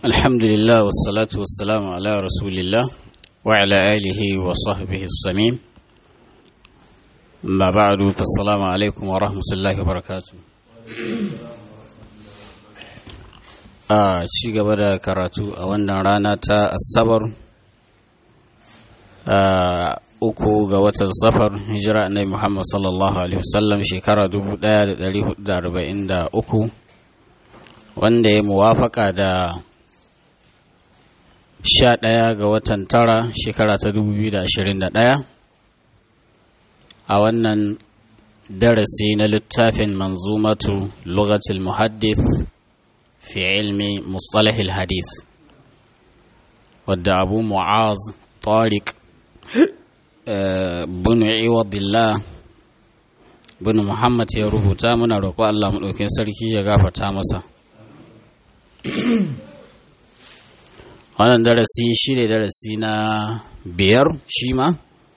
الحمد لله والصلاة والسلام على رسول الله وعلى آله وصحبه الصميم ما بعد فالسلام عليكم ورحمة الله وبركاته a ci gaba da karatu a wannan rana ta asabar uku ga watan safar hijira annabi muhammad sallallahu alaihi wasallam shekara 1443 wanda ya muwafaka da sha ɗaya ga watan tara shekara ta 2021 a wannan darasi na littafin manzumatu lugatul muhaddith في علم مصطلح الحديث ودى أبو معاذ طارق بن عوض الله بن محمد ya rubuta muna roƙo Allah maɗaukin sarki ya gafarta masa wannan darasi shi ne darasi na biyar shi ma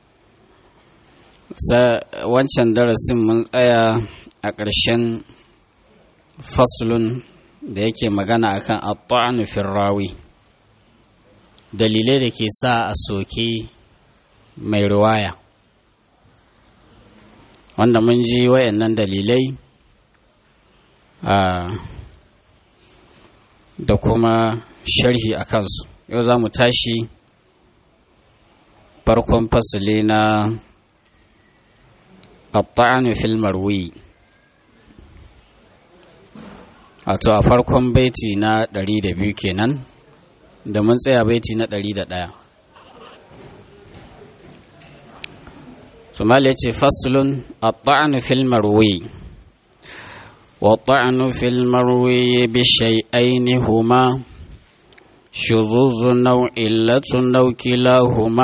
wancan darasin mun tsaya a ƙarshen faslun da yake magana akan at-ta'nu fi rawi dalilai da ke sa a soke mai riwaya wanda mun ji wayannan dalilai da kuma sharhi a kansu yau za mu tashi farkon fasali na at-ta'nu fil marwi wato a farkon baiti na ɗari da biyu kenan da mun tsaya baiti na ɗari da ɗaya sumali ya ce fasulun a ta'anu fil marwi wa ta'anu fil marwi bi shay'aini huma shuzuzu nau'illatu naukilahuma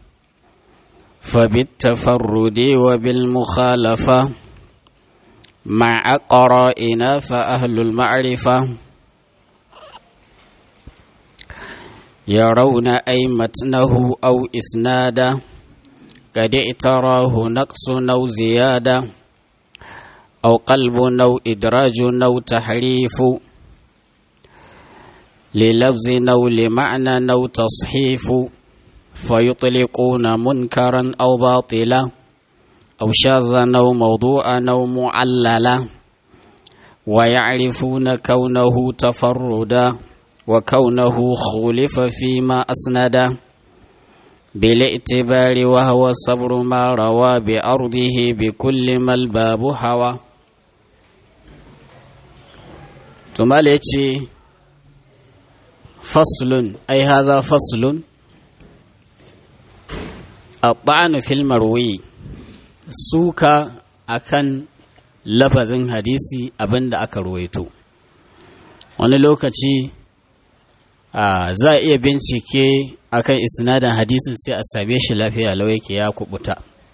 فبالتفرد وبالمخالفه مع قرائنا فأهل المعرفة يرون أي متنه أو إسنادا قد اعتراه نقص أو زيادة أو قلب أو إدراج أو تحريف للفظ أو لمعنى أو تصحيف فيطلقون منكرا أو باطلا أو شاذا أو موضوعا أو معللا ويعرفون كونه تفردا وكونه خولف فيما أسندا بالاعتبار وهو صبر ما روى بأرضه بكل ما الباب هوى ثم فصل أي هذا فصل الطعن في المروي suka akan lafazin hadisi abinda aka ruwaito wani lokaci za a iya bincike akan isnadin hadisin sai a same shi lafiya lau yake ya kubuta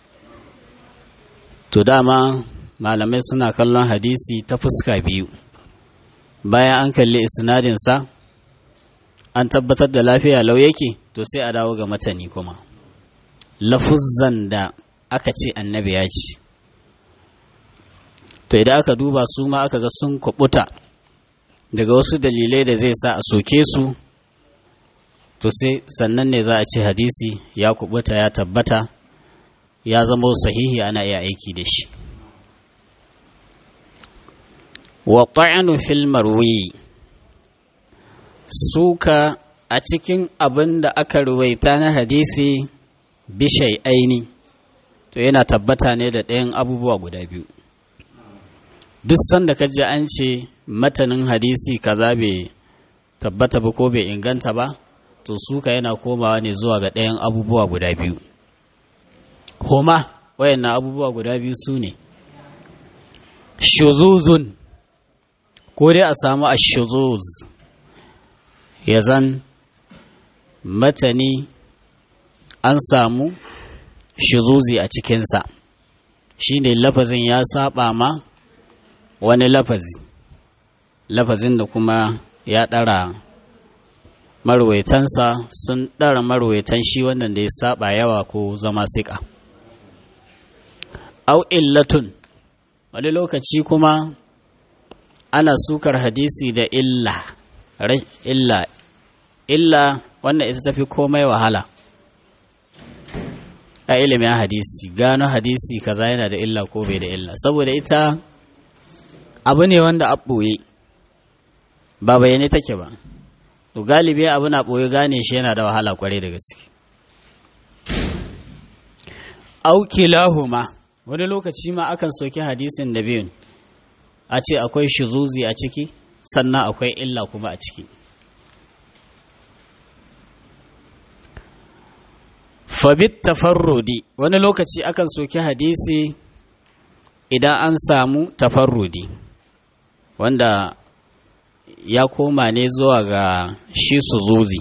to dama malamai suna kallon hadisi ta fuska biyu bayan an kalli isnadinsa an tabbatar da lafiya lau yake to sai a dawo ga matani kuma lafuzzan da aka ce annabi ya ce to idan aka duba su ma aka ga sun kubuta daga wasu dalilai da zai sa a soke su to sai sannan ne za a ce hadisi ya kubuta ya tabbata ya zama sahihi ana iya aiki da shi wa ta'anu fil marwi suka a cikin abin da aka ruwaita na hadisi bishai aini to yana tabbata ne da ɗayan abubuwa guda biyu duk sanda ka ji an ce matanin hadisi kaza bai tabbata ba ko bai inganta ba to suka yana komawa ne zuwa ga ɗayan abubuwa guda biyu homa wayannan abubuwa guda biyu su ne shuzuzun ko dai a samu a shuzuz ya zan matani an samu shizuzi a cikinsa shi ne lafazin ya saba ma wani lafazi lafazin da kuma ya ɗara marwaitansa sun ɗara marwaitan shi wannan da ya saba yawa ko zama siƙa au illatun wani lokaci kuma ana sukar hadisi da illa illa illa wannan ita tafi komai wahala a ilimin hadisi gano hadisi kaza yana da illa ko bai da illa saboda ita abu ne wanda a ɓoye ba bayyane take ba to galibi abu na ɓoye gane shi yana da wahala kwarai da gaske aukilahuma wani lokaci ma akan soki hadisin da biyun a ce akwai shizuzi a ciki sannan akwai illa kuma a ciki fabit tafarrudi wani lokaci akan soki hadisi idan an samu tafarrudi wanda ya koma ne zuwa ga shi suzuzi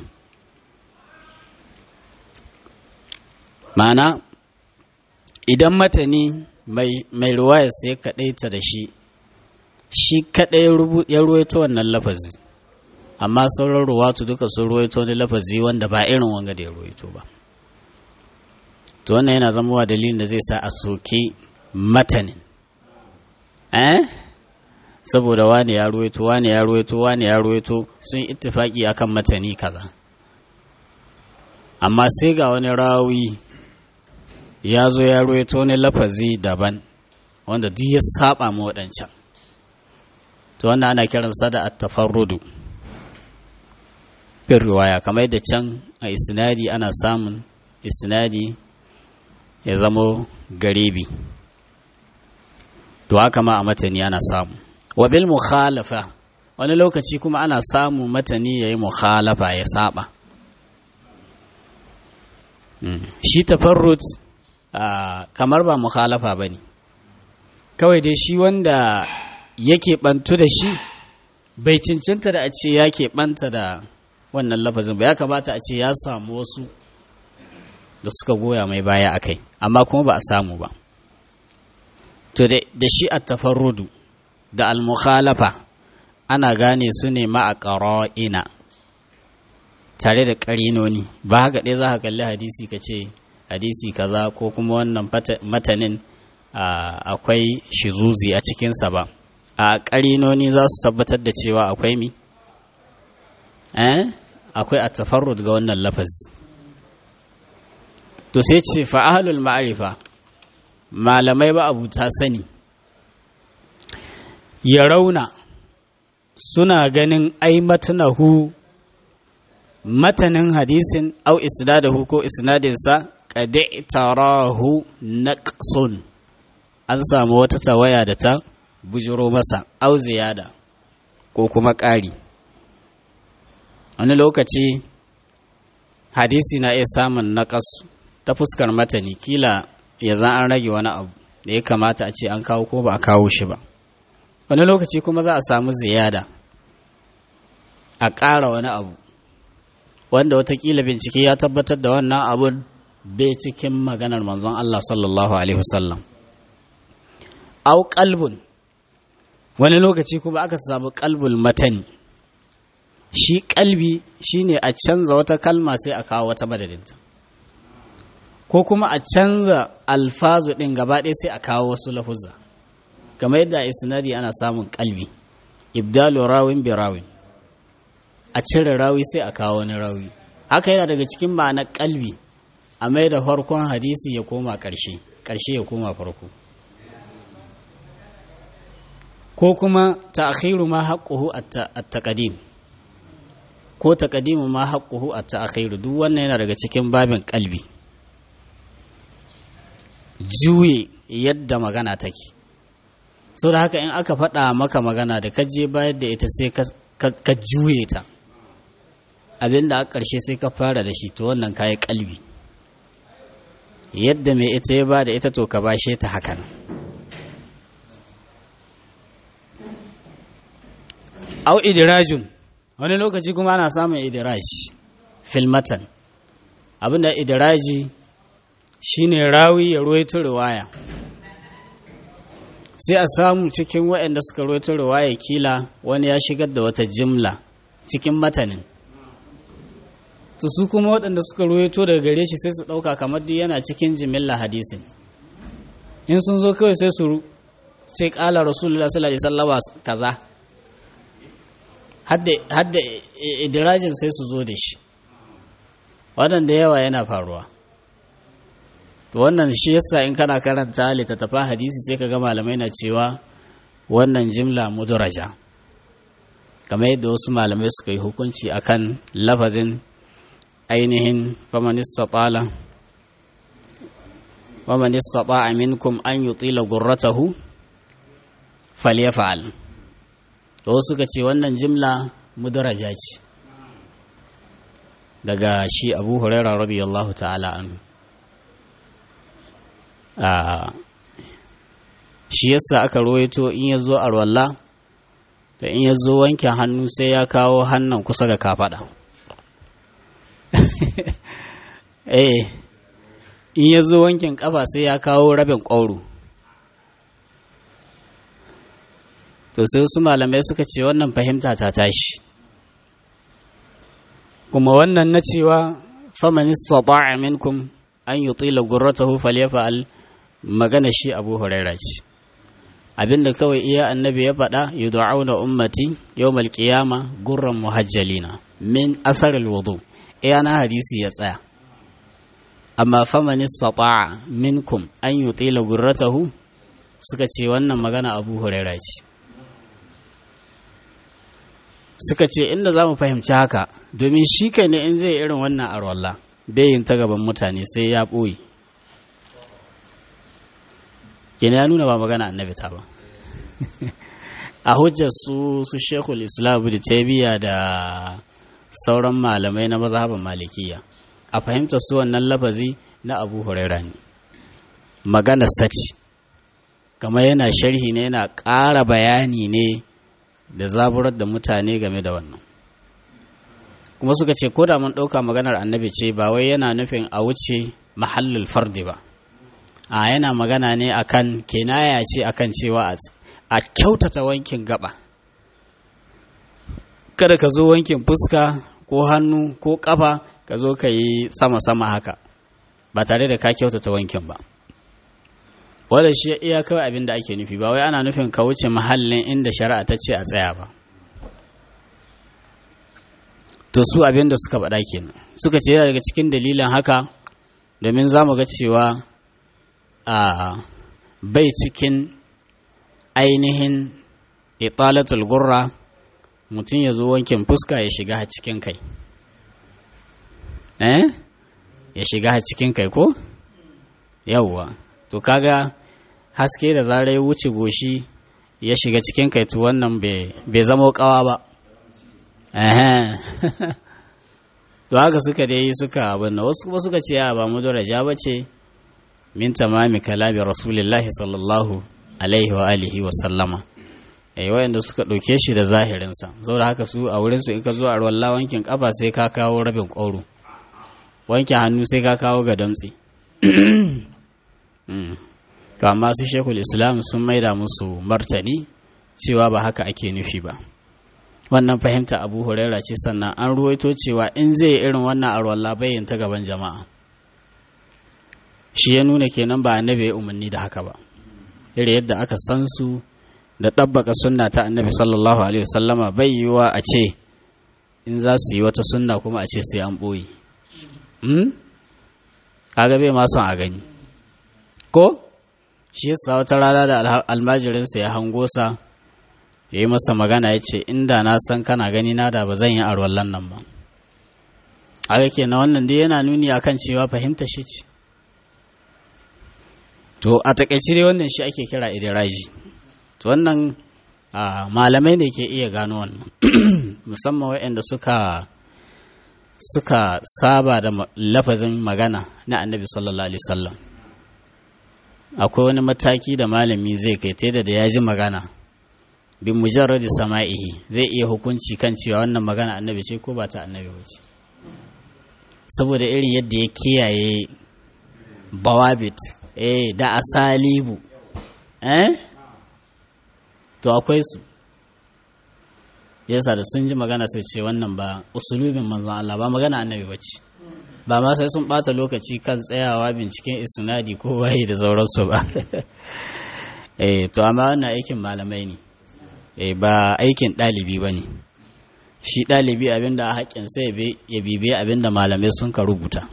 ma'ana idan matani mai ruwaya sai kaɗaita da shi shi kaɗai ya ruwaito wannan lafazi amma sauran ruwatu duka sun ruwaito wani lafazi wanda ba irin wanga da ya ruwaito ba to wannan yana zamowa dalilin da zai sa a soke matanin eh saboda wani ya ruwaito wani ya ruwaito wani ya ruwaito sun ittifaki akan matani kaza amma sai ga wani rawi ya zo ya ruwaito wani lafazi daban wanda duk ya saba ma waɗancan to wannan ana kiransa da at-tafarrudu bin riwaya kamar da can a isnadi ana samun isnadi ya zamo garibi to haka ma a matani ana samu wa bil mukhalafa wani lokaci kuma ana samu matani yayi mukhalafa ya saba shi tafarrut kamar ba mukhalafa bane kawai dai shi wanda yake bantu da shi bai cancanta da a ce ya ɓanta da wannan lafazin ba ya kamata a ce ya samu wasu da suka goya mai baya a kai amma kuma ba a samu ba to da shi a tafarrudu da almukhalafa ana gane su ne ma a ƙara'ina tare da ƙarinoni ba haka ɗaya za ka kalli hadisi ka ce hadisi kaza ko kuma wannan matanin akwai shizuzi a cikinsa ba a ƙarinoni za su tabbatar da cewa akwai mi eh akwai a tafarrud ga wannan lafazi to sai ce fa'ahalul ma'arifa malamai ba abu ta sani ya rauna suna ganin ai matanahu matanin hadisin au isnadahu ko isnadinsa qad tarahu naqsun an samu wata tawaya da ta bujiro masa au ziyada ko kuma ƙari wani lokaci hadisi na iya samun naƙas ta fuskar matani kila ya za an rage wani abu da ya kamata a ce an kawo ko ba a kawo shi ba wani lokaci kuma za a samu ziyada a ƙara wani abu wanda watakila bincike ya tabbatar da wannan abun bai cikin maganar manzon Allah sallallahu alaihi wasallam au qalbun wani lokaci kuma aka samu qalbul matani shi kalbi shine a canza wata kalma sai a kawo wata madadinta ko kuma a canza alfazu ɗin gaba ɗaya sai a kawo wasu lafuzza kamar yadda a isnadi ana samun kalbi ibdalu rawin bi rawin a cire rawi sai a kawo wani rawi haka yana daga cikin ma'anar kalbi a mai da farkon hadisi ya koma ƙarshe ƙarshe ya koma farko ko kuma ta'khiru ma haqquhu at-taqdim ko taqdimu ma haqquhu at-ta'khiru duk wannan yana daga cikin babin kalbi juye yadda magana take sau da haka in aka faɗa maka magana da ka je bayar da ita sai ka juye ta abinda a ƙarshe sai ka fara da shi to wannan kayi kalbi yadda mai ita ya ba da ita to ka bashe ta hakan au idirajun wani lokaci kuma ana samun idiraj filmatan abinda idiraji shine rawi ya ruwaito riwaya sai a samu cikin waɗanda suka ruwaito riwaya kila wani ya shigar da wata jimla cikin matanin to su kuma waɗanda suka ruwaito daga gare shi sai su ɗauka kamar duk yana cikin jimilla hadisin in sun zo kawai sai su ce ƙala rasulullah sallallahu alaihi wasallam kaza hadda idirajin sai su zo da shi wannan da yawa yana faruwa to wannan shi yasa in kana karanta littattafan hadisi sai ka ga malamai na cewa wannan jimla mudaraja kamar yadda wasu malamai suka yi hukunci akan lafazin ainihin famanista tsala famanista tsa'a minkum an yi tsila gurratahu falyafa'al da wasu suka ce wannan jimla mudaraja ce daga shi abu huraira radiyallahu ta'ala anhu shi yasa aka roito in ya zo arwalla da in ya zo wanke hannu sai ya kawo hannun kusa ga kafada eh in ya zo wankin kafa sai ya kawo rabin ƙwauro to sai wasu malamai suka ce wannan fahimta ta tashi kuma wannan na cewa faman istata'a minkum an yutila gurratahu falyafa'al magana shi Abu Huraira ce abinda kawai iya annabi ya faɗa yud'auna ummati yawmal qiyama gurran muhajjalina min asar alwudu iya na hadisi ya tsaya amma faman istata'a minkum an yutila gurratahu suka ce wannan magana Abu Huraira ce suka ce inda za mu fahimci haka domin shi kai ne in zai irin wannan arwalla yin ta gaban mutane sai ya ɓoye kenan ya nuna ba magana annabi ta ba a hujjar su su shekul islam da tabiya da sauran malamai na mazhaban malikiya a fahimtar su wannan lafazi na abu huraira ne magana saci kamar yana sharhi ne yana ƙara bayani ne da zaburar da mutane game da wannan kuma suka ce ko da mun ɗauka maganar annabi ce ba wai yana nufin a wuce mahallul fardi ba a yana magana ne akan kenaya ce akan cewa a kyautata wankin gaba kada ka zo wankin fuska ko hannu ko kafa ka zo ka yi sama-sama haka ba tare da ka kyautata wankin ba wadda shi iya kawai abin da ake nufi ba wai ana nufin ka wuce mahallin inda shari'a ta ce a tsaya ba to su abin da suka faɗa kenan suka ce daga cikin dalilin haka domin za mu ga cewa a bai cikin ainihin italatul gurra mutum ya zo wankin fuska ya shiga cikin kai eh ya shiga cikin kai ko yawwa to kaga haske da zarai wuce goshi ya shiga cikin kai to wannan bai zama kawa ba to haka suka dai suka abin wasu kuma suka ce ba mu daraja ba ce min tamami kalami rasulillahi sallallahu alaihi wa alihi wa sallama eh wayanda suka ɗauke shi da zahirinsa saboda haka su a wurinsu in ka zo a ruwan wankin kafa sai ka kawo rabin ƙwauro wanke hannu sai ka kawo ga damtse to amma su shekul islam sun maida musu martani cewa ba haka ake nufi ba wannan fahimta abu huraira ce sannan an ruwaito cewa in zai irin wannan arwalla bayin ta gaban jama'a shi ya nuna kenan ba annabi ya umarni da haka ba irin yadda aka san su da ɗabbaka sunna ta annabi sallallahu alaihi wasallama bai yiwa a ce in za su yi wata sunna kuma a ce sai an ɓoye kaga bai ma son a gani ko shi yasa wata rana da almajirinsa ya hango sa ya yi masa magana ya ce inda na san kana gani na da ba zan yi arwallon nan ba aka ke na wannan dai yana nuni akan cewa fahimta shi ce to a takaice dai wannan shi ake kira idiraji to wannan malamai ne ke iya gano wannan musamman waɗanda suka suka saba da lafazin magana na annabi sallallahu alaihi wasallam akwai wani mataki da malami zai kai ta da ya ji magana bin mujarradi sama'ihi zai iya hukunci kan cewa wannan magana annabi ce ko ba ta annabi ba ce saboda irin yadda ya kiyaye bawabit eh da asalibu eh to akwai su yasa da sun ji magana sai ce wannan ba usulubin manzon Allah ba magana annabi ba ce ba ma sai sun bata lokaci kan tsayawa binciken isnadi ko waye da sauransu ba eh to amma wannan aikin malamai ne eh ba aikin ɗalibi ba ne shi ɗalibi abinda a haƙƙin sai ya bibiya abinda malamai sun ka rubuta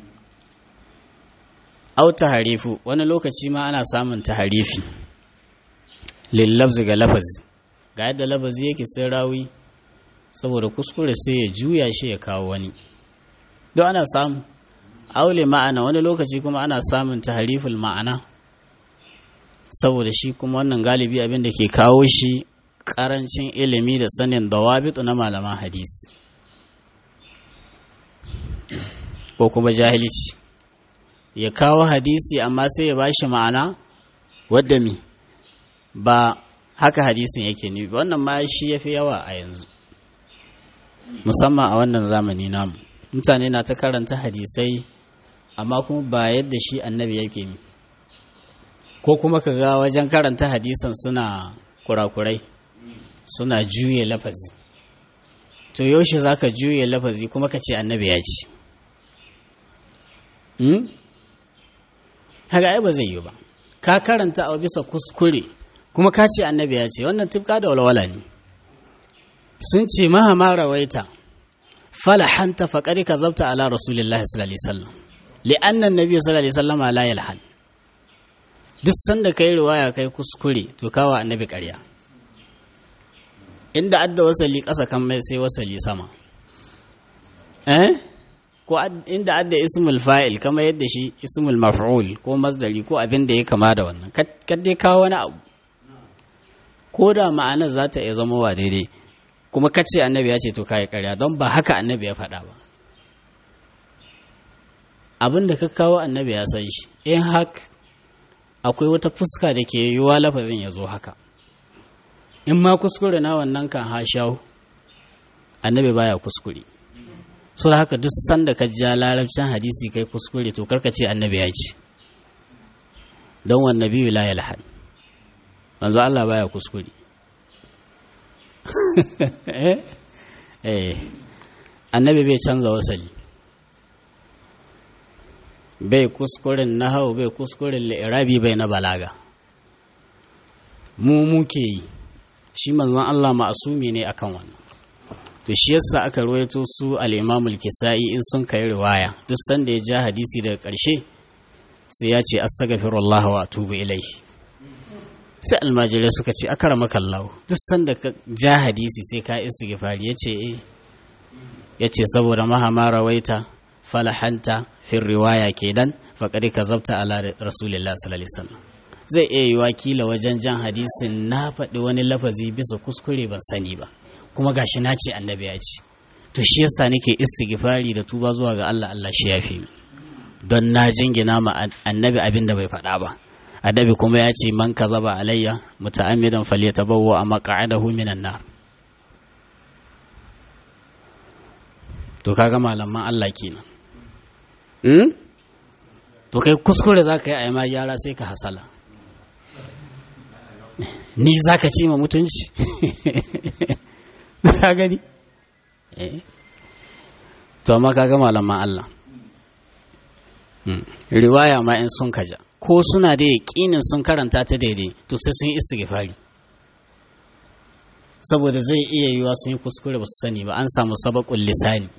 au harifu wani lokaci ma ana samun taharifi lillabzi ga lafazi ga yadda lafazi yake sai rawi saboda kuskure sai ya juya shi ya kawo wani don ana samu aule ma'ana wani lokaci kuma ana samun tahariful ma'ana saboda shi kuma wannan galibi abin da ke kawo shi karancin ilimi da sanin dawabitu na malaman hadisi ko kuma jahilci ya kawo hadisi amma sai ya bashi ma'ana wadda mi ba haka hadisin yake ni wannan ma shi ya fi yawa a yanzu musamman a wannan zamani namu mutane na ta karanta hadisai amma kuma ba yadda shi annabi yake ni ko kuma ka ga wajen karanta hadisan suna kurakurai suna juye lafazi to yaushe za ka juye lafazi kuma ka ce annabi ya ce haka ai ba zai yi ba ka karanta a bisa kuskure kuma ka ce annabi ya ce wannan tifka da walwala ne sun ce maha ma rawaita falahanta faƙari ka zabta ala rasulillahi sallallahu alaihi wasallam li'anna annabi sallallahu alaihi wasallam la yalhan duk sanda kai riwaya kai kuskure to kawo annabi ƙarya inda adda wasali ƙasa kan mai sai wasali sama eh ko inda adda ismul fa'il kama yadda shi ismul maf'ul ko masdari ko abin da ya kama da wannan kad dai kawo wani abu ko da ma'anar za ta iya zama wa daidai kuma kace annabi ya ce to kai ƙarya don ba haka annabi ya faɗa ba abin da ka kawo annabi ya san shi in hak akwai wata fuska da ke yiwuwa lafazin ya zo haka in ma kuskure na wannan kan hashahu annabi baya kuskure so haka duk sanda ka ja larabcin hadisi kai kuskure to karka ce annabi ya ce don wa nabi la yalhad manzo Allah baya kuskure eh annabi bai canza wasali bai kuskuren nahau bai kuskuren li'irabi bai na balaga mu muke yi shi manzon Allah ma'asumi ne akan wannan to shi yasa aka ruwaito su al-Imamul Kisa'i in sun kai riwaya duk sanda ya ja hadisi daga ƙarshe sai ya ce astaghfirullah wa atubu ilaihi sai almajirai suka ce akramaka Allah duk sanda ka ja hadisi sai ka istighfari yace eh yace saboda mahama rawaita falahanta fi riwaya kenan faqad kazabta ala rasulillah sallallahu alaihi wasallam zai iya yi wakila wajen jan hadisin na faɗi wani lafazi bisa kuskure ban sani ba kuma gashi na ce annabi ya ce to shi yasa nake istighfari da tuba zuwa ga Allah Allah shi yafi mi don na jingina ma annabi abin da bai faɗa ba annabi kuma ya ce man kazaba alayya muta'ammidan falyatabawwa maq'adahu minan nar to kaga malaman Allah kenan hmm? to kai kuskure zaka yi a ma gyara sai ka hasala ni zaka ci ma mutunci ka gani to amma kaga malaman Allah riwaya ma in sun kaja ko suna da yaƙinin sun karanta ta daidai to sai sun yi istighfari saboda zai iya yiwa sun yi kuskure ba su sani ba an samu sabakun lisani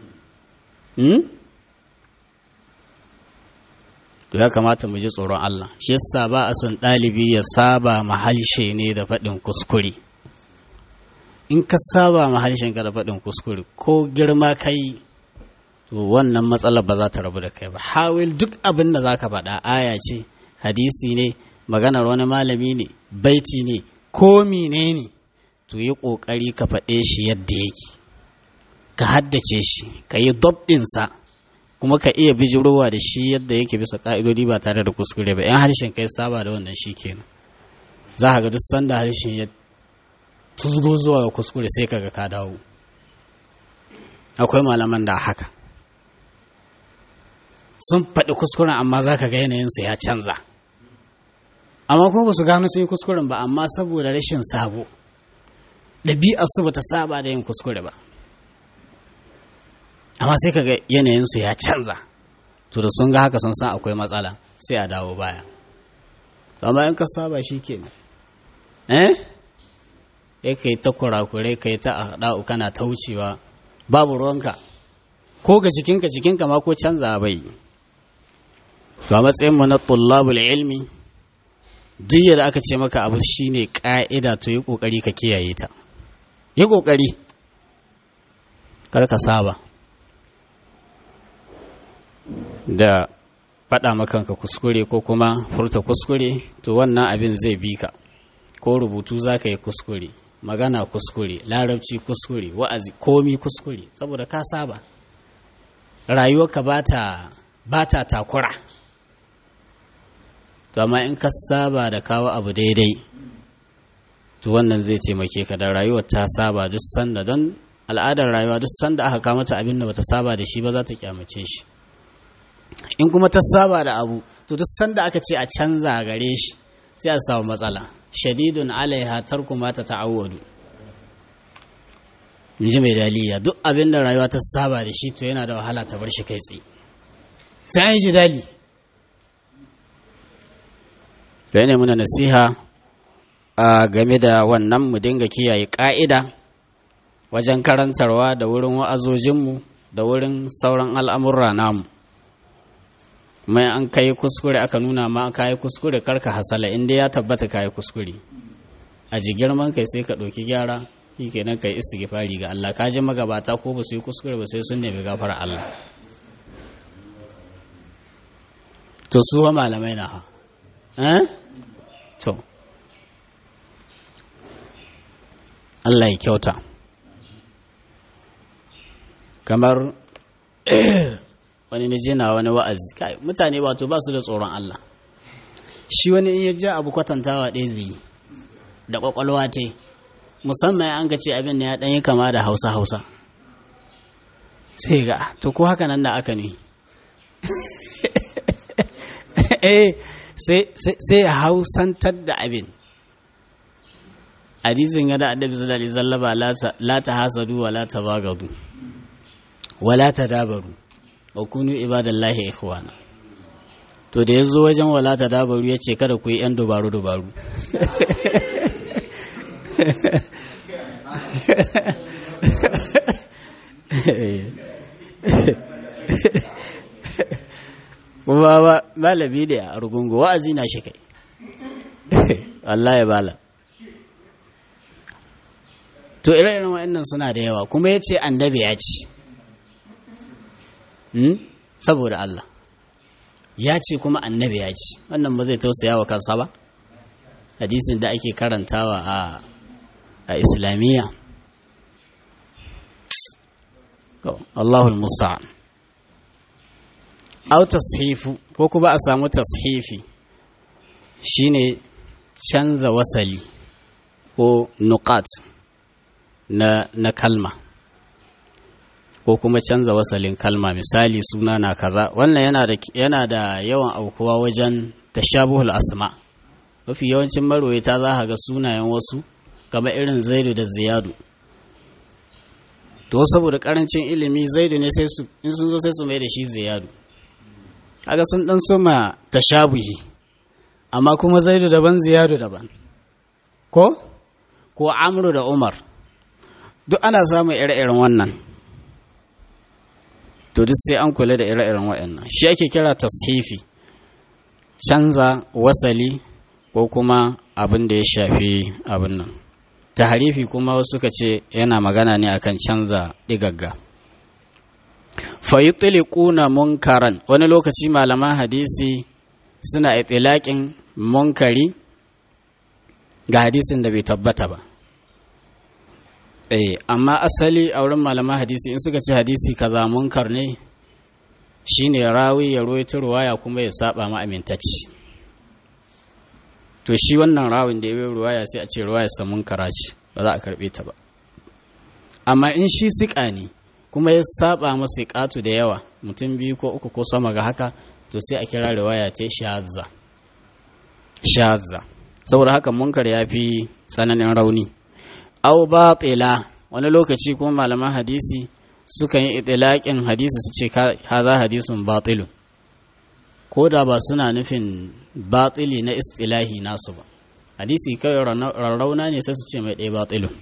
to ya kamata mu ji tsoron Allah shi yasa ba a son ɗalibi ya saba mahalshe ne da faɗin kuskure in ka saba ma harshenka da faɗin kuskure ko girma kai to wannan matsalar ba za ta rabu da kai ba hawil duk abin da za ka faɗa aya ce hadisi ne maganar wani malami ne baiti ne ko mine ne to yi ƙoƙari ka faɗe shi yadda yake ka haddace shi ka yi ɗinsa kuma ka iya bijirowa da shi yadda yake bisa ƙa'idodi ba tare da kuskure ba 'yan harshen kai saba da wannan shi kenan za ka ga duk sanda harshen ya tuzgo zuwa ga kuskure sai kaga ka dawo akwai malaman da haka sun faɗi kuskuren amma za ka ga yanayinsu ya canza amma kuma ba su gano sun yi kuskuren ba amma saboda rashin sabo ɗabi'arsu ba ta saba da yin kuskure ba amma sai ka ga yanayinsu ya canza to da sun ga haka sun san akwai matsala sai a dawo baya amma in ka saba shi ke eh ya kai ta kurakure kai ta haɗa'u kana ta wucewa babu ruwanka ko ga jikinka jikinka ma ko canza bai ga matsayin mu na tullabul ilmi duk da aka ce maka abu shine ka'ida to yi kokari ka kiyaye ta yi kokari kar ka saba da faɗa makanka kuskure ko kuma furta kuskure to wannan abin zai bi ka ko rubutu za ka yi kuskure magana kuskure larabci kuskure wa'azi komi kuskure saboda ka saba rayuwarka ba ta takura to amma in ka saba da kawo abu daidai to wannan zai taimake ka da rayuwar ta saba duk sanda don al'adar rayuwa duk sanda aka kama ta abin da bata saba da shi ba za ta kyamace shi in kuma ta saba da abu to duk sanda aka ce a canza gare shi sai a samu matsala shadidun alaiha tarku ma ta ta'awwadu in ji mai daliya duk abin da rayuwa ta saba da shi to yana da wahala ta bar shi kai tsaye sai an yi jidali da ne muna nasiha a game da wannan mu dinga kiyaye ƙa'ida wajen karantarwa da wurin wa'azojinmu da wurin sauran al'amurra namu mai an kai kuskure aka nuna ma ka yi kuskure karka hasala inda ya tabbata ka yi kuskure a ji girman kai sai ka ɗauki gyara shi kenan ka yi istighfari ga Allah ka ji magabata ko ba su yi kuskure ba sai sun nemi gafara Allah to su wa malamai na ha eh to Allah ya kyauta kamar wani na jina wani wa'azi kai mutane wato ba su da tsoron Allah shi wani in ya ja abu kwatantawa ɗaya zai da ƙwaƙwalwa te musamman an ga ce abin da ya ɗanyi kama da hausa hausa sai ga to ko haka nan da aka ne eh sai ya hausantar da abin hadisin ga da annabi sallallahu alaihi wasallam la ta hasadu wa la ta bagadu wa la ta dabaru wa kunu ibadallahi ikhwana to da yazo wajen wala ta dabaru yace kada ku yi yan dubaru dubaru kuma ba malami ne a rugungu wa'azi na shi kai Allah ya bala to ire-iren wa'annan suna da yawa kuma ya ce annabi ya ce saboda Allah ya ce kuma annabi ya ce wannan ba zai tausaya wa kansa ba hadisin da ake karantawa a a islamiyya Allahul musta'an au tashifu ko kuma a samu tashifi shine canza wasali ko nuqat na, na kalma ko kuma canza wasalin kalma misali suna na kaza wannan yana da, yana da yawan aukuwa wajen tashabuhul asma mafi yawancin marwaita za ka ga sunayen wasu kamar irin zaidu da ziyadu to saboda karancin ilimi zaidu ne sai su in sun zo sai su mai da shi ziyadu kaga sun dan soma tashabuhi amma kuma zaidu daban ziyadu daban ko ko amru da umar duk ana samun ire-iren wannan to duk sai an kula da ire-iren waɗannan shi ake kira tashifi canza wasali ko kuma abin da ya shafi abin nan taharifi kuma wasu suka ce yana magana ne akan canza digagga fayutliquna munkaran wani lokaci malaman hadisi suna itilaƙin munkari ga hadisin da bai tabbata ba eh amma asali a wurin malaman hadisi in suka ce hadisi kaza munkar ne shine rawi ya ruwaito ruwaya kuma ya saba ma amintacci to shi wannan rawin da ya yi ruwaya sai a ce ruwaya sa munkara ce ba za a karbe ta ba amma in shi siƙa ne kuma ya saba masa siƙatu da yawa mutum biyu ko uku ko sama ga haka to sai a kira riwaya ta shazza shazza saboda haka munkar ya fi tsananin rauni au batila wani lokaci kuma malaman hadisi sukan yi itilaƙin hadisi su ce haza hadisun batilun ko da ba suna nufin batili na istilahi nasu ba hadisi kawai rarrauna ne sai su ce mai ɗaya batilun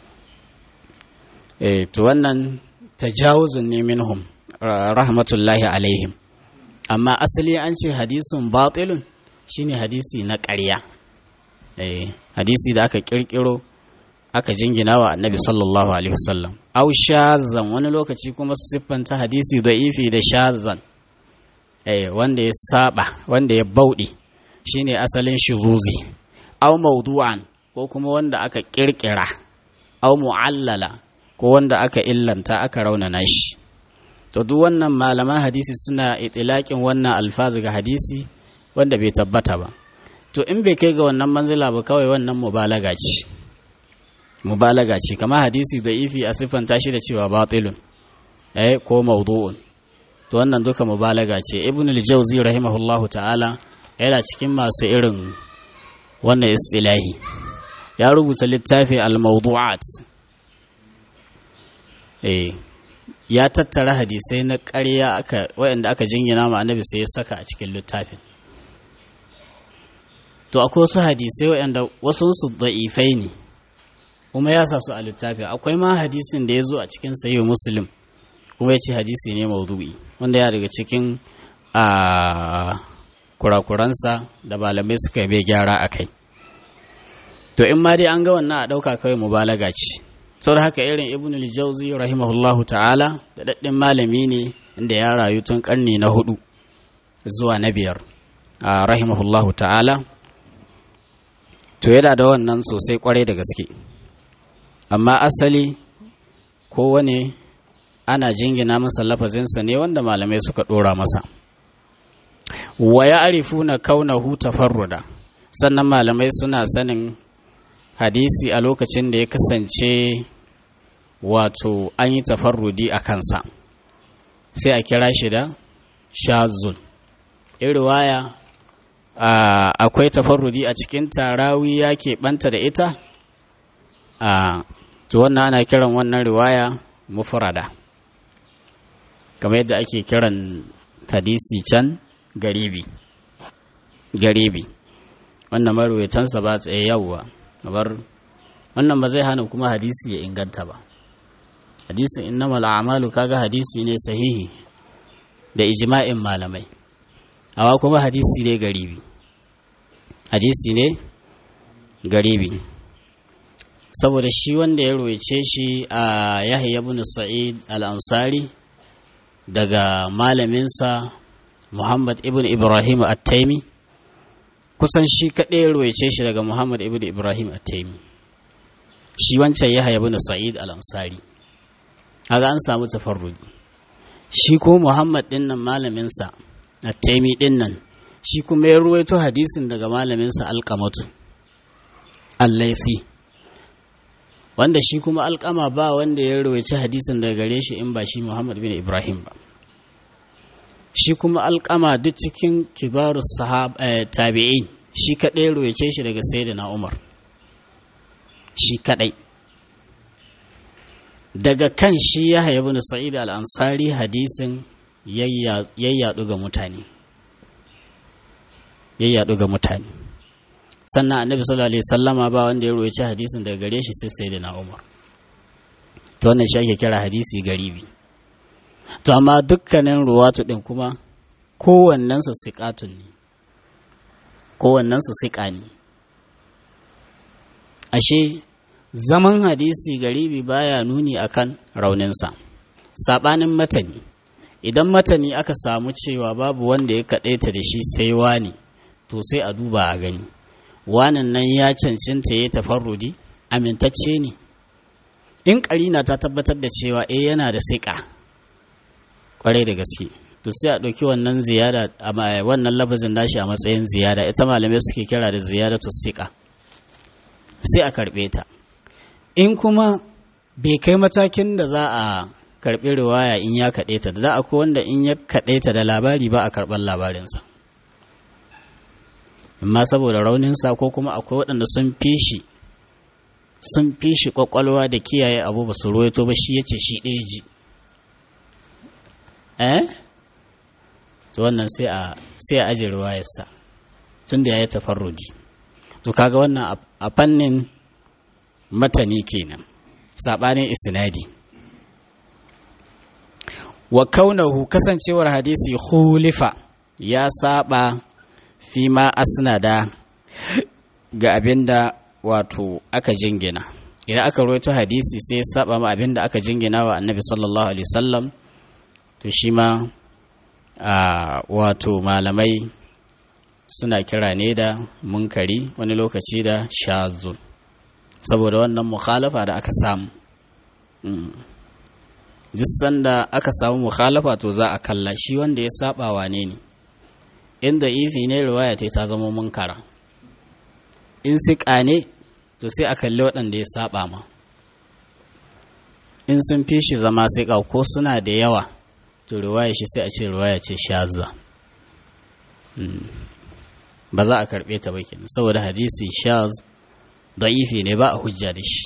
eh to wannan tajawuzun ne minhum rahmatullahi alaihim amma asali an ce hadisun batilun shine hadisi na ƙarya eh hadisi da aka kirkiro aka jingina wa annabi sallallahu alaihi wasallam aw shazan wani lokaci kuma su siffanta hadisi da'ifi da shazan eh wanda ya saba wanda ya bauɗe shine asalin shuzuzi aw mawdu'an ko kuma wanda aka kirkira aw mu'allala ko wanda aka illanta aka raunana shi to duk wannan malaman hadisi suna itilakin wannan alfazu ga hadisi wanda bai tabbata ba to in bai kai ga wannan manzila ba kawai wannan mubalaga ce mubalaga ce kamar hadisi da ifi a siffanta shi da cewa batilun eh ko mawdu'un to wannan duka mubalaga ce ibn al-jawzi rahimahullahu ta'ala yana cikin masu irin wannan istilahi ya rubuta littafi al-mawdu'at eh ya tattara hadisai na ƙarya aka waɗanda aka jingina ma annabi sai ya saka a cikin littafin to akwai wasu hadisai waɗanda wasu su da'ifai ne kuma ya sa su a littafin akwai ma hadisin da ya zo a cikin sayi muslim kuma ya ce hadisi ne maudu'i wanda ya daga cikin a kurakuransa da malamai suka bai gyara a kai to in ma dai an ga wannan a ɗauka kawai mubalaga ce sau da haka irin ibn al-jauzi rahimahullahu ta'ala da daɗin malami ne inda ya rayu tun ƙarni na hudu zuwa na biyar a rahimahullahu ta'ala to yana da wannan sosai kwarai da gaske amma asali kowane ana jingina masa lafazinsa ne wanda malamai suka ɗora masa wa ya arifu na kaunahu tafarruda sannan malamai suna sanin hadisi a lokacin da ya kasance wato an yi tafarrudi a kansa sai a kira shi da shazun riwaya akwai tafarrudi a cikin tarawi ya keɓanta da ita a to wannan ana kiran wannan riwaya mufrada kamar yadda ake kiran hadisi can garibi garibi wannan marwayatansa ba tsaye yawwa kamar wannan ba zai hana kuma hadisi ya inganta ba hadisin innamal a'malu kaga hadisi ne sahihi da ijma'in malamai amma kuma hadisi ne garibi hadisi ne garibi saboda shi wanda ya roice shi a yahya ibn sa'id al-ansari daga malaminsa muhammad ibn ibrahim at-taimi kusan shi kaɗai roice shi daga muhammad ibn ibrahim at-taimi shi wancan yahya ibn sa'id al-ansari kaga an samu tafarruji shi ko muhammad din nan malaminsa at-taimi din nan shi kuma ya ruwaito hadisin daga malaminsa alkamatu allaifi wanda shi kuma alkama ba wanda ya ruwaici hadisin daga gare shi in ba shi muhammad bin ibrahim ba shi kuma alkama duk cikin kibarus sahab tabi'in shi kadai ruwaice shi daga sayyidina umar shi kadai daga kan shi ya haya bin sa'id al-ansari hadisin yayyadu ga mutane yayyadu ga mutane sannan annabi sallallahu alaihi sallama ba wanda ya roci hadisin daga gare shi sai sayyidina umar to wannan shi ake kira hadisi garibi to amma dukkanin ruwatu din kuma kowannen su siqatun ne kowannen su siqa ne ashe zaman hadisi garibi baya nuni akan rauninsa sabanin matani idan matani aka samu cewa babu wanda ya kaɗaita da shi sai wani to sai a duba a gani wanan nan ya cancanta ya tafarrudi amintacce ne in ƙarina ta tabbatar da cewa eh yana da siƙa ƙwarai da gaske to sai a ɗauki wannan ziyara wannan labazin nashi a matsayin ziyara ita malamai suke kira da ziyara to siƙa sai a karɓe ta in kuma bai kai matakin da za a karɓi riwaya in ya kaɗe ta da akwai wanda in ya kaɗe ta da labari ba a karɓar labarinsa amma saboda rauninsa ko kuma akwai waɗanda sun fi shi sun fi shi ƙwaƙwalwa da kiyaye abu ba su ruwaito ba shi ya ce shi ɗaya ji eh to wannan sai a sai a aje riwayarsa tun da ya yi tafarrudi to kaga wannan a fannin matani kenan saɓanin isnadi wa kaunahu kasancewar hadisi hulifa ya saba fi ma asnada ga abinda wato aka jingina idan aka roito hadisi sai ya saba ma abinda aka jingina wa annabi sallallahu alaihi wasallam to shi ma wato malamai suna kira ne da munkari wani lokaci da shazo saboda wannan mukhalafa da aka samu duk sanda aka samu mukhalafa to za a kalla shi wanda ya saba wane ne inda ifi ne riwaya ta ta zama munkara in siƙa ne to sai a kalli waɗanda ya saba ma in sun fi shi zama siƙa ko suna da yawa to riwaya shi sai a ce riwaya ce shazza ba za a karɓe ta ba kenan saboda hadisi shaz da'ifi ne ba a hujja da shi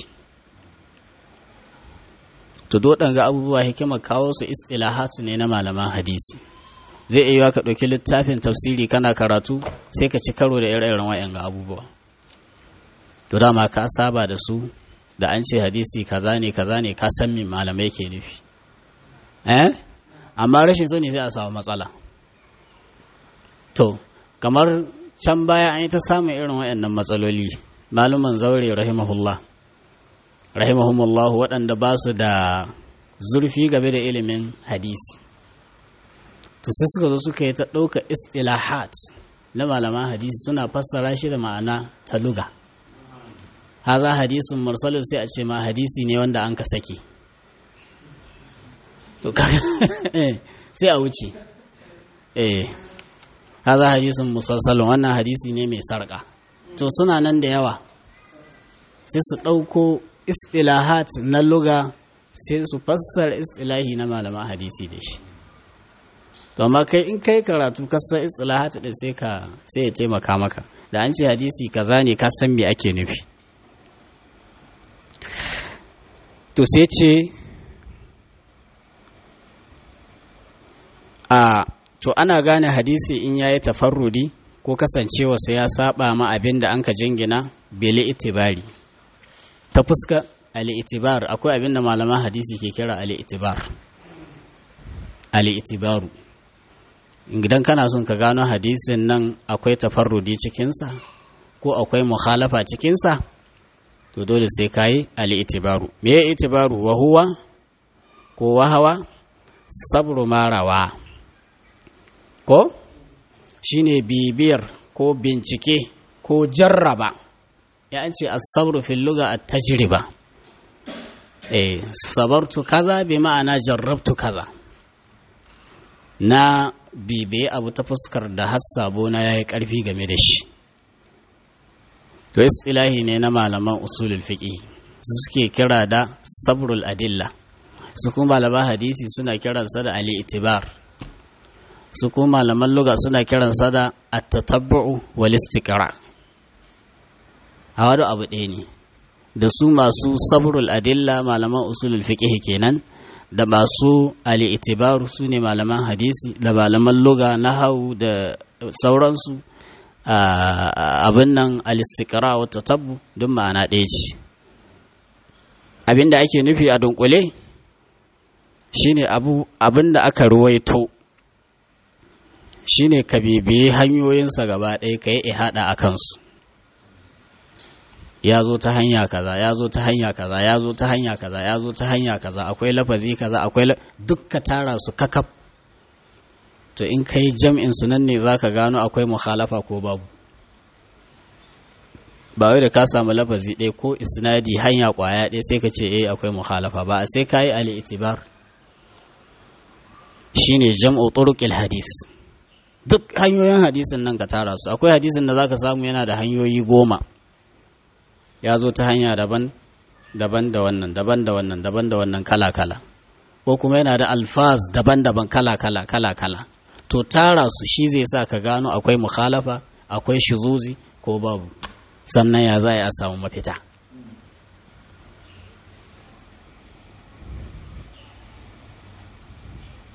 to ga abubuwa hikimar kawo su istilahatu ne na malaman hadisi zai iya yiwa ka ɗauki littafin tafsiri kana karatu sai ka ci karo da ire-iren wa'yan abubuwa to dama ka saba da su da an ce hadisi kaza ne kaza ne ka san min malamai ke nufi eh amma rashin sani sai a samu matsala to kamar can baya an yi ta samun irin waɗannan matsaloli maluman zaure rahimahullah rahimahumullah waɗanda ba su da zurfi game da ilimin hadisi to sai suka zo suka yi ta ɗauka istilahat na malaman hadisi suna fassara shi da ma'ana ta luga haza hadisun mursalin sai a ce ma hadisi ne wanda an ka sake to sai a wuce eh haza hadisun musalsalin wannan hadisi ne mai sarƙa to suna nan da yawa sai su ɗauko istilahat na luga sai su fassara istilahi na malaman hadisi da shi to amma kai in kai karatu kasar istilahat da sai ka sai ya taimaka maka da an ce hadisi kaza ne ka san me ake nufi to sai ce a to ana gane hadisi in yayi tafarrudi ko kasancewa sai ya saba ma abin da an ka jingina bele itibari ta fuska ali-itibar akwai abin da malaman hadisi ke kira ali-itibar ali-itibaru idan kana son ka gano hadisin nan akwai tafarrudi cikinsa ko akwai mukhalafa cikinsa to dole sai ka yi ali-itibaru me ya itibaru wa huwa ko wahawa sabru marawa ko shine bibiyar ko bincike ko jarraba ya ce as-sabru fil lugha at-tajriba eh sabartu kaza bi ma'ana jarrabtu kaza na bibiye abu ta fuskar da hassabo na yayi karfi game da shi to istilahi ne na malaman usulul fiqh su suke kira da sabrul adilla su kuma malaman hadisi suna kiransa da ali itibar su kuma malaman lugha suna kiransa da at-tatabbu wal istiqra a wado abu ɗaya ne da su masu sabrul adilla malaman usulul fiqh kenan da masu ali itibaru su ne malaman hadisi da malaman lugha nahau da sauransu abin nan alistikara wata tabbu don ma'ana ɗaya ce abin da ake nufi a dunkule shine abin da aka ruwaito shine ka bibiyi hanyoyinsa gaba ɗaya ka yi ihada a kansu ya zo ta hanya kaza ya zo ta hanya kaza ya zo ta hanya kaza ya zo ta hanya kaza akwai lafazi kaza akwai duk ka tara su kakaf to in ka yi jam'in su nan ne za ka gano akwai mukhalafa ko babu ba wai da ka samu lafazi ɗaya ko isnadi hanya ƙwaya ɗaya sai ka ce eh akwai mukhalafa ba sai ka yi ali itibar shine jam'u turuqil hadis duk hanyoyin hadisin nan ka tara su akwai hadisin da zaka samu yana da hanyoyi goma ya zo ta hanya daban daban da wannan daban da wannan daban da wannan kala kala ko kuma yana da alfaz daban-daban kala kala kala kala to tara su shi zai sa ka gano akwai mukhalafa akwai shizuzi ko babu sannan ya za a samu mafita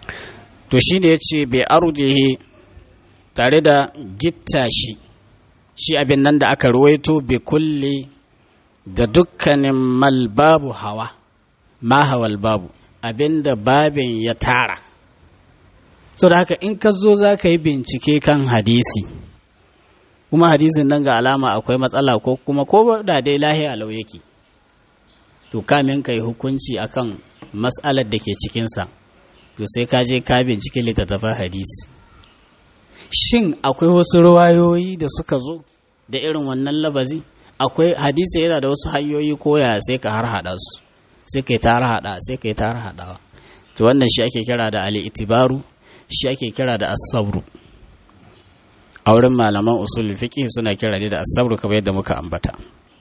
to shi ne ya ce bai arjihi tare da gitta shi shi abin nan da aka ruwaito bi kulli da dukkanin malbabu hawa ma hawal babu abin da babin ya tara so da haka in ka zo za ka yi bincike kan hadisi kuma hadisin nan ga alama akwai matsala ko kuma ko da dai lahiya lau yake to kamin ka yi hukunci akan matsalar da ke cikinsa to sai ka je ka bincike littattafan hadisi shin akwai wasu ruwayoyi da suka zo da irin wannan labazi akwai hadisi yana da wasu hanyoyi koya sai ka har hada su sai ka yi tara hada sai ka yi tara hadawa to wannan shi ake kira da ali itibaru shi ake kira da asabru a wurin malaman usul fiqh suna kira da asabru kamar yadda muka ambata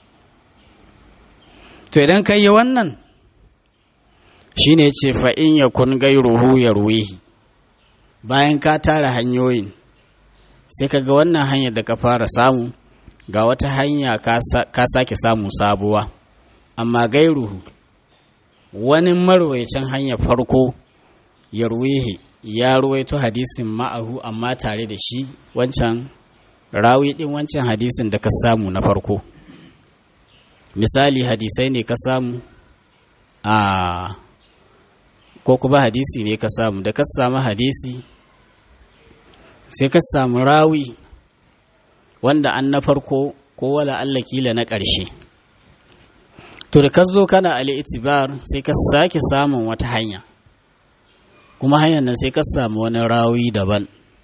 to idan ka yi wannan shine ce fa in yakun gairuhu yarwihi bayan ka tara hanyoyin sai ka ga wannan hanyar da ka fara samu ga wata hanya ka sake samu sabuwa amma gairuhu wani marwaicin hanyar farko ya ruwihi ya ruwaito hadisin ma'ahu amma tare da shi wancan rawi din wancan hadisin da ka samu na farko misali hadisai ne ka samu a ko kuma hadisi ne ka samu da ka samu hadisi sai ka samu rawi wanda an na farko ko wala Allah kila na ƙarshe to da ka zo kana ali itibar sai ka sake samun wata hanya kuma hanyar nan sai ka samu wani rawi daban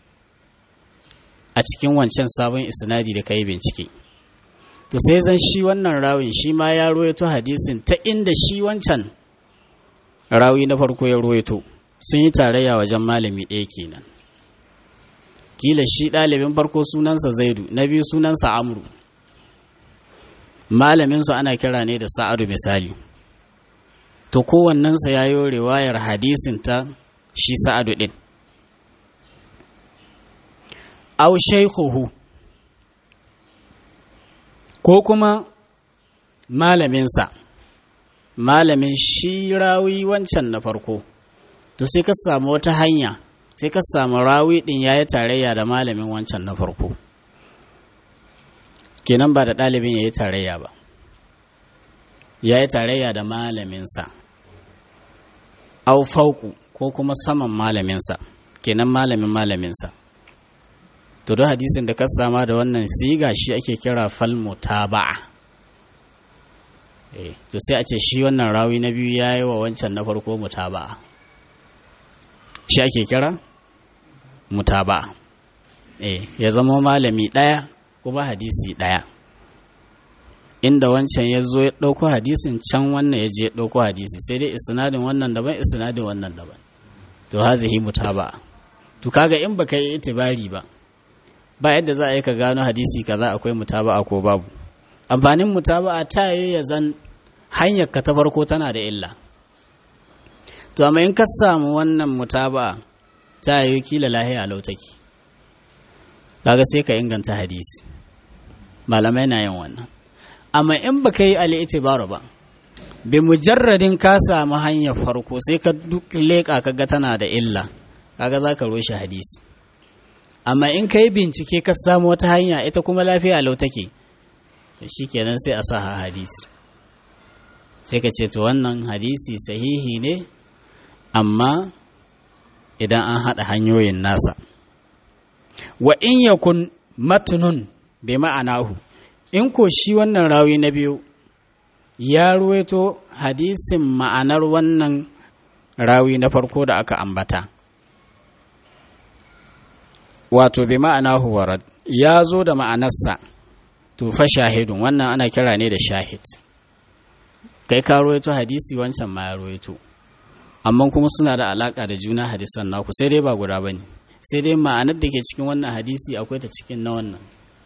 a cikin wancan sabon isnadi da ka yi bincike to sai zan shi wannan rawin shi ma ya ruwaito hadisin ta inda shi wancan rawi na farko ya ruwaito sun yi tarayya wajen malami ɗaya kenan kila shi ɗalibin farko sunansa zaidu na biyu sunansa amru malaminsu ana kira ne da sa'adu misali to kowannensa ya yi riwayar hadisin ta shi sa'adu ɗin au shaikuhu ko kuma malaminsa malamin shi rawi wancan na farko to sai ka samu wata hanya sai ka samu rawi ɗin ya yi tarayya da malamin wancan na farko kenan ba da ɗalibin ya yi tarayya ba ya yi tarayya da malaminsa au fauku ko kuma saman malaminsa kenan malamin malaminsa to don hadisin da ka sama da wannan siga shi ake kira falmu taba'a eh to sai a ce shi wannan rawi na biyu ya yi wa wancan na farko mutaba'a shi ake kira mutaba'a eh ya zama malami ɗaya kuma hadisi ɗaya inda wancan ya zo ya ɗauko hadisin can wannan ya je ya ɗauko hadisi sai dai isnadin wannan daban isnadin wannan daban to hazihi mutaba'a to kaga in baka yi itibari ba ba yadda za a yi ka gano hadisi kaza akwai mutaba'a ko babu amfanin mutaba'a ta yi ya zan hanyar ka ta farko tana da illa to amma in ka samu wannan mutaba'a ta yi kila lahiya lautaki kaga sai ka inganta hadisi malamai na yin wannan amma in baka yi al'itibaru ba bi mujarradin ka samu hanyar farko sai ka duk leƙa kaga tana da illa kaga za ka roshe hadisi amma in ka yi bincike ka samu wata hanya ita kuma lafiya lau take shi kenan sai a sa hadisi sai ka ce to wannan hadisi sahihi ne amma idan an haɗa hanyoyin nasa wa in yakun matnun bi ma'anahu in ko shi wannan rawi na biyu ya ruwaito hadisin ma'anar wannan rawi na farko da aka ambata wato bi ma'anahu warad ya zo da ma'anarsa to fa shahidun wannan ana kira ne da shahid kai ka ruwaito hadisi wancan ma ya ruwaito amma kuma suna da alaka da juna hadisan naku sai dai ba guda bane sai dai ma'anar da ke cikin wannan hadisi akwai ta cikin na wannan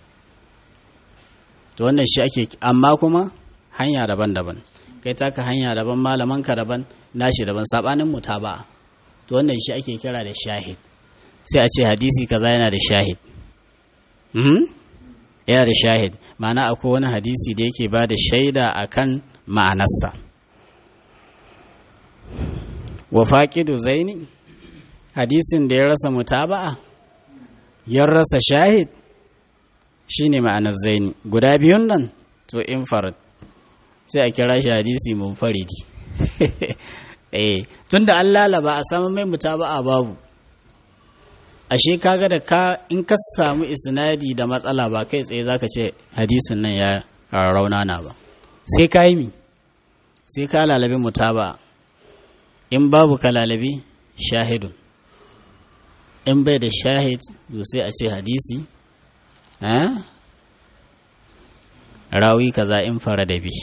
to wannan shi ake amma kuma hanya daban-daban kai taka hanya daban malaman ka daban nashi daban sabanin mutaba to wannan shi ake kira da shahid sai a ce hadisi kaza yana da shahid mhm yana da shahid ma'ana akwai wani hadisi da yake ba da shaida akan ma'anarsa wa faqidu zaini hadisin da ya rasa mutaba'a ya rasa shahid shine ma'anar zaini guda biyun nan to infarad sai a kira shi hadisi munfaridi eh tunda an lalaba a samu mai mutaba'a babu ashe kaga da ka in ka samu isnadi da matsala ba kai tsaye zaka ce hadisin nan ya raunana ba sai ka yi mi sai ka lalabi mutaba in babu ka lalabi shahidun in bai da shahid to sai a ce hadisi rawi kaza in fara da bi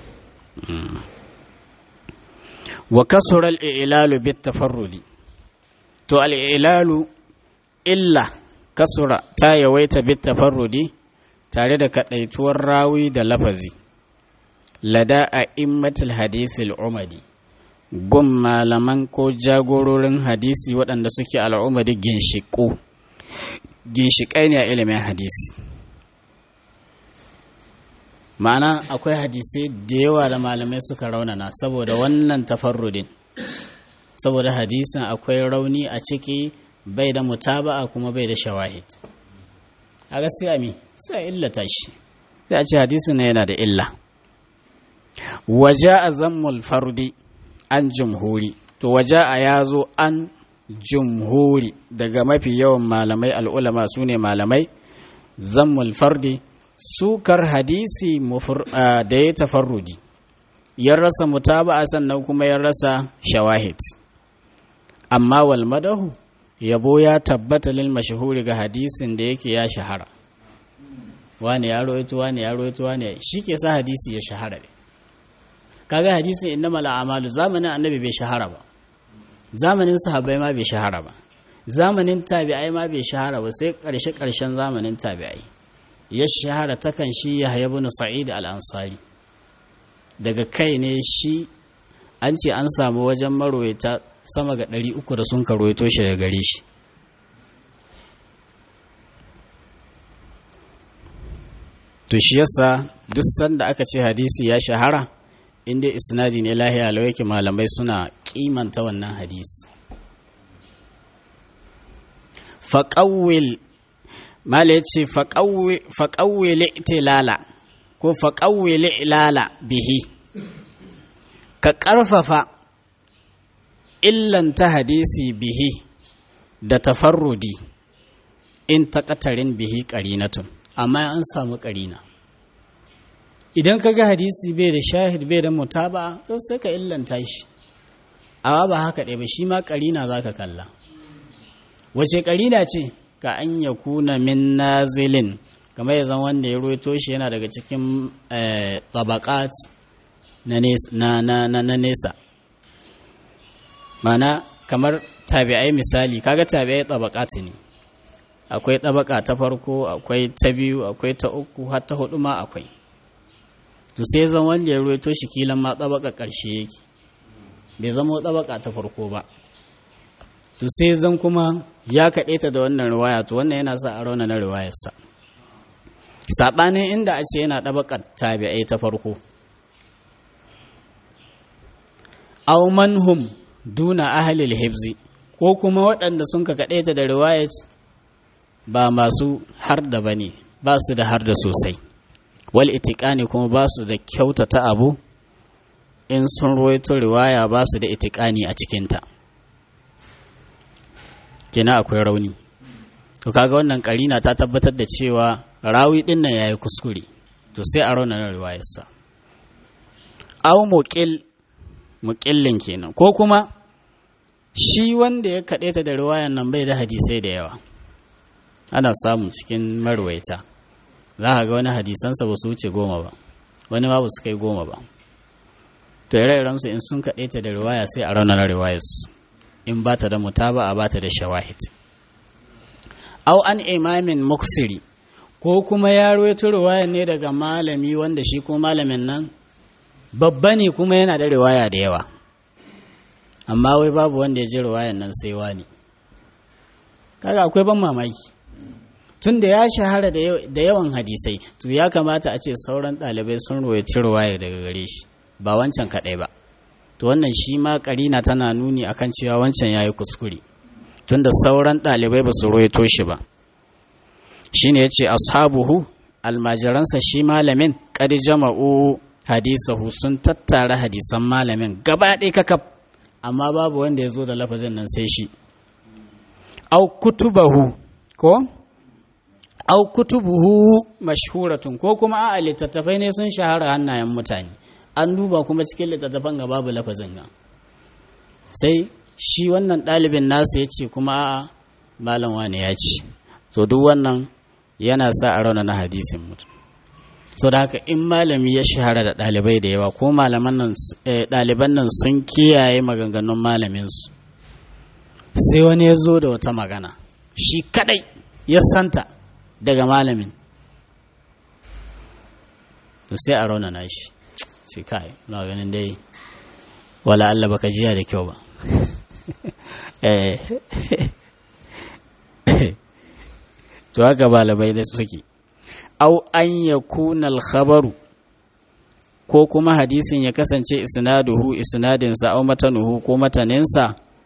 wa kasura al-i'lalu bit tafarrudi to al-i'lalu illa kasura ta yawaita bit tafarrudi tare da kadaituwar rawi da lafazi lada a immatul hadisil umadi gun malaman ko jagororin hadisi waɗanda suke al'umadi ginshiƙo ginshiƙai ne a ilimin hadisi ma'ana akwai hadisai da yawa da malamai suka raunana saboda wannan tafarrudin saboda hadisin akwai rauni a ciki bai da mutaba'a kuma bai da shawahid a gaskiya mi sai illata shi sai a ce hadisin na yana da illa waje a zammul fardi an jumhuri to waje a ya zo an jumhuri daga mafi yawan malamai al'ulama su ne malamai zammul fardi sukar hadisi da ya tafarrudi ya rasa mutaba'a sannan kuma ya rasa shawahid amma wal madahu yabo ya tabbata lil mashhuri ga hadisin da yake ya shahara wani ya roito wani ya roito wani shi ke sa hadisi ya shahara ne kaga hadisin innamal a'malu zamanin annabi bai shahara ba zamanin sahabbai ma bai shahara ba zamanin tabi'ai ma bai shahara ba sai karshe karshen zamanin tabi'ai ya shahara takan shi ya ibn sa'id al-ansari daga kai ne shi an ce an samu wajen marwaita sama ga ɗari uku da sun karoito shi da gare shi to shi yasa duk sanda aka ce hadisi ya shahara inda isnadi ne lahiya yake malamai suna kimanta wannan hadisi faƙawil mala ya ce faƙawil itilala ko faƙawil ilala bihi ka ƙarfafa illanta hadisi bihi da tafarrudi in taƙatarin bihi ƙarinatun amma an samu ƙarina idan ka ga hadisi bai da shahid bai da mutaba to sai ka illanta shi amma ba haka ɗaya ba shi ma ƙarina za ka kalla wace ƙarina ce ka an ya kuna min nazilin kamar ya zama wanda ya ruwaito shi yana daga cikin tabakat na nesa mana kamar tabi'ai misali kaga tabi'ai tabakati ne akwai tabaka ta farko akwai ta biyu akwai ta uku har ta hudu ma akwai to sai zan wanda ya ruwaito shi kilan ma tabaka karshe yake bai zama tabaka ta farko ba to sai zan kuma ya kaɗe ta da wannan riwaya to wannan yana sa a rauna na riwayarsa saɓanin inda a ce yana ɗabakar tabi'ai ta farko aw manhum duna ahlil hibzi ko kuma waɗanda sun ka kaɗe ta da riwayat ba masu har da bane ba su da har da sosai wal itiqani kuma ba su da kyautata abu in sun ruwaito riwaya ba su da itiqani a cikinta kina akwai rauni to kaga wannan karina ta tabbatar da cewa rawi din nan yayi kuskure to sai a rauna riwayarsa aw muqil muqillin kenan ko kuma shi wanda ya kaɗe ta da riwayan nan bai da hadisai da yawa ana samu cikin marwaita za ka ga wani hadisansa ba su wuce goma ba wani ma ba su kai goma ba to ire-irensu in sun kaɗe ta da riwaya sai a raunar riwayarsu in ba ta da mutaba a ba ta da shawahid au an imamin muksiri ko kuma ya ruwaito riwaya ne daga malami wanda shi ko malamin nan babba ne kuma yana da riwaya da yawa amma wai babu wanda ya ji riwayan nan sai wani kaga akwai ban mamaki tun da ya shahara da yawan hadisai to ya kamata a ce sauran ɗalibai sun ruwaici riwaya daga gare shi ba wancan kaɗai ba to wannan shi ma karina tana nuni akan cewa wancan ya yi kuskure tunda sauran ɗalibai ba su roito shi ba shine yace ashabuhu almajiransa shi malamin qad jama'u hadisahu sun tattara hadisan malamin gaba ɗaya kakaf amma babu wanda ya zo da lafazin nan sai shi au kutubahu ko au kutubuhu mashhuratun ko kuma a littattafai ne sun shahara hannayen mutane an duba kuma cikin littattafan ga babu lafazin nan sai shi wannan ɗalibin nasa ya ce kuma a malam wane ya ce so duk wannan yana sa a rauna na hadisin mutum so da haka in malami ya shahara da ɗalibai da yawa ko malaman nan ɗaliban nan sun kiyaye maganganun malaminsu sai wani ya zo da wata magana shi kadai ya santa daga malamin to sai a raunana shi sai kai na ganin dai wala Allah baka jiya da kyau ba to haka balabai da suke au an yakuna al-khabaru ko kuma hadisin ya kasance isnaduhu isnadinsa au matanuhu ko mataninsa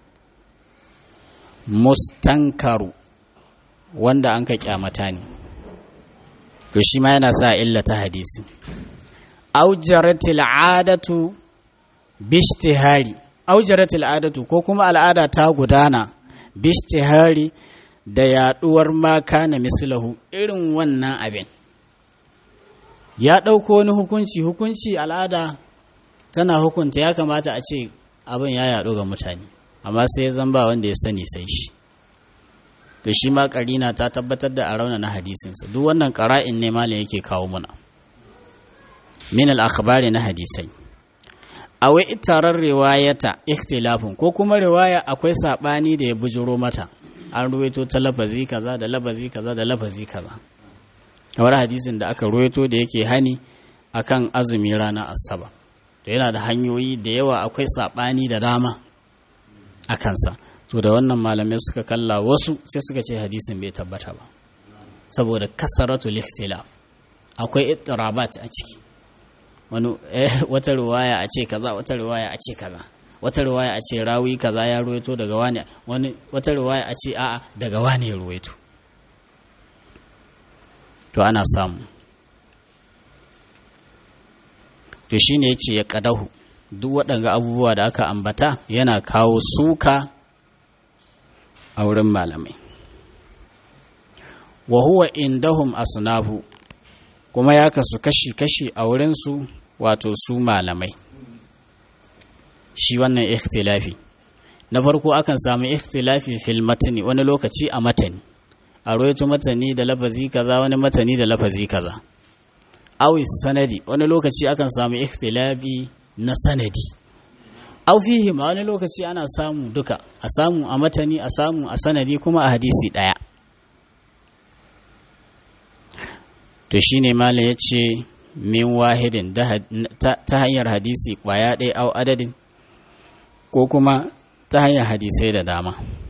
mustankaru wanda an ka kyamata ne to shi ma yana sa illa ta hadisi aujaratil adatu bishtihari aujaratil adatu ko kuma al'ada ta gudana bishtihari da yaduwar maka na mislahu irin wannan abin ya ɗauko wani hukunci hukunci al'ada tana hukunta ya kamata a ce abin ya yaɗu ga mutane amma sai zan ba wanda ya sani sai shi to shi ma karina ta tabbatar da a rauna na hadisinsa duk wannan ƙara'in ne malam yake kawo muna min al-akhbari na hadisai awai itarar riwayata ikhtilafun ko kuma riwaya akwai sabani da ya bujuro mata an ruwaito ta lafazi kaza da lafazi kaza da lafazi kaza kamar hadisin da aka ruwaito da yake hani akan azumi rana asaba to yana da hanyoyi da yawa akwai sabani da dama a kansa to da wannan malamai suka kalla wasu sai suka ce hadisin bai tabbata ba saboda kasaratu ikhtilaf akwai ittirabat a ciki wani wata riwaya a ce kaza wata riwaya a ce kaza wata riwaya a ce rawi kaza ya ruwaito daga wani wani wata riwaya a ce a'a daga wani ya ruwaito to ana samu to shine yace ya kadahu duk waɗanga abubuwa da aka ambata yana kawo suka a wurin malamai wa huwa indahum asnafu kuma ya kasu kashi-kashi a wurinsu wato su malamai shi wannan ikhtilafi na farko akan samu ikhtilafi fil matani wani lokaci a matani a roito matani da lafazi kaza wani matani da lafazi kaza awi sanadi wani lokaci akan samu ikhtilafi na sanadi au fihi ma wani lokaci ana samu duka a samu a matani a samu a sanadi kuma a hadisi daya to shine malam ya ce min wahidin ta hanyar hadisi kwaya ɗaya au adadin ko kuma ta hanyar hadisai da dama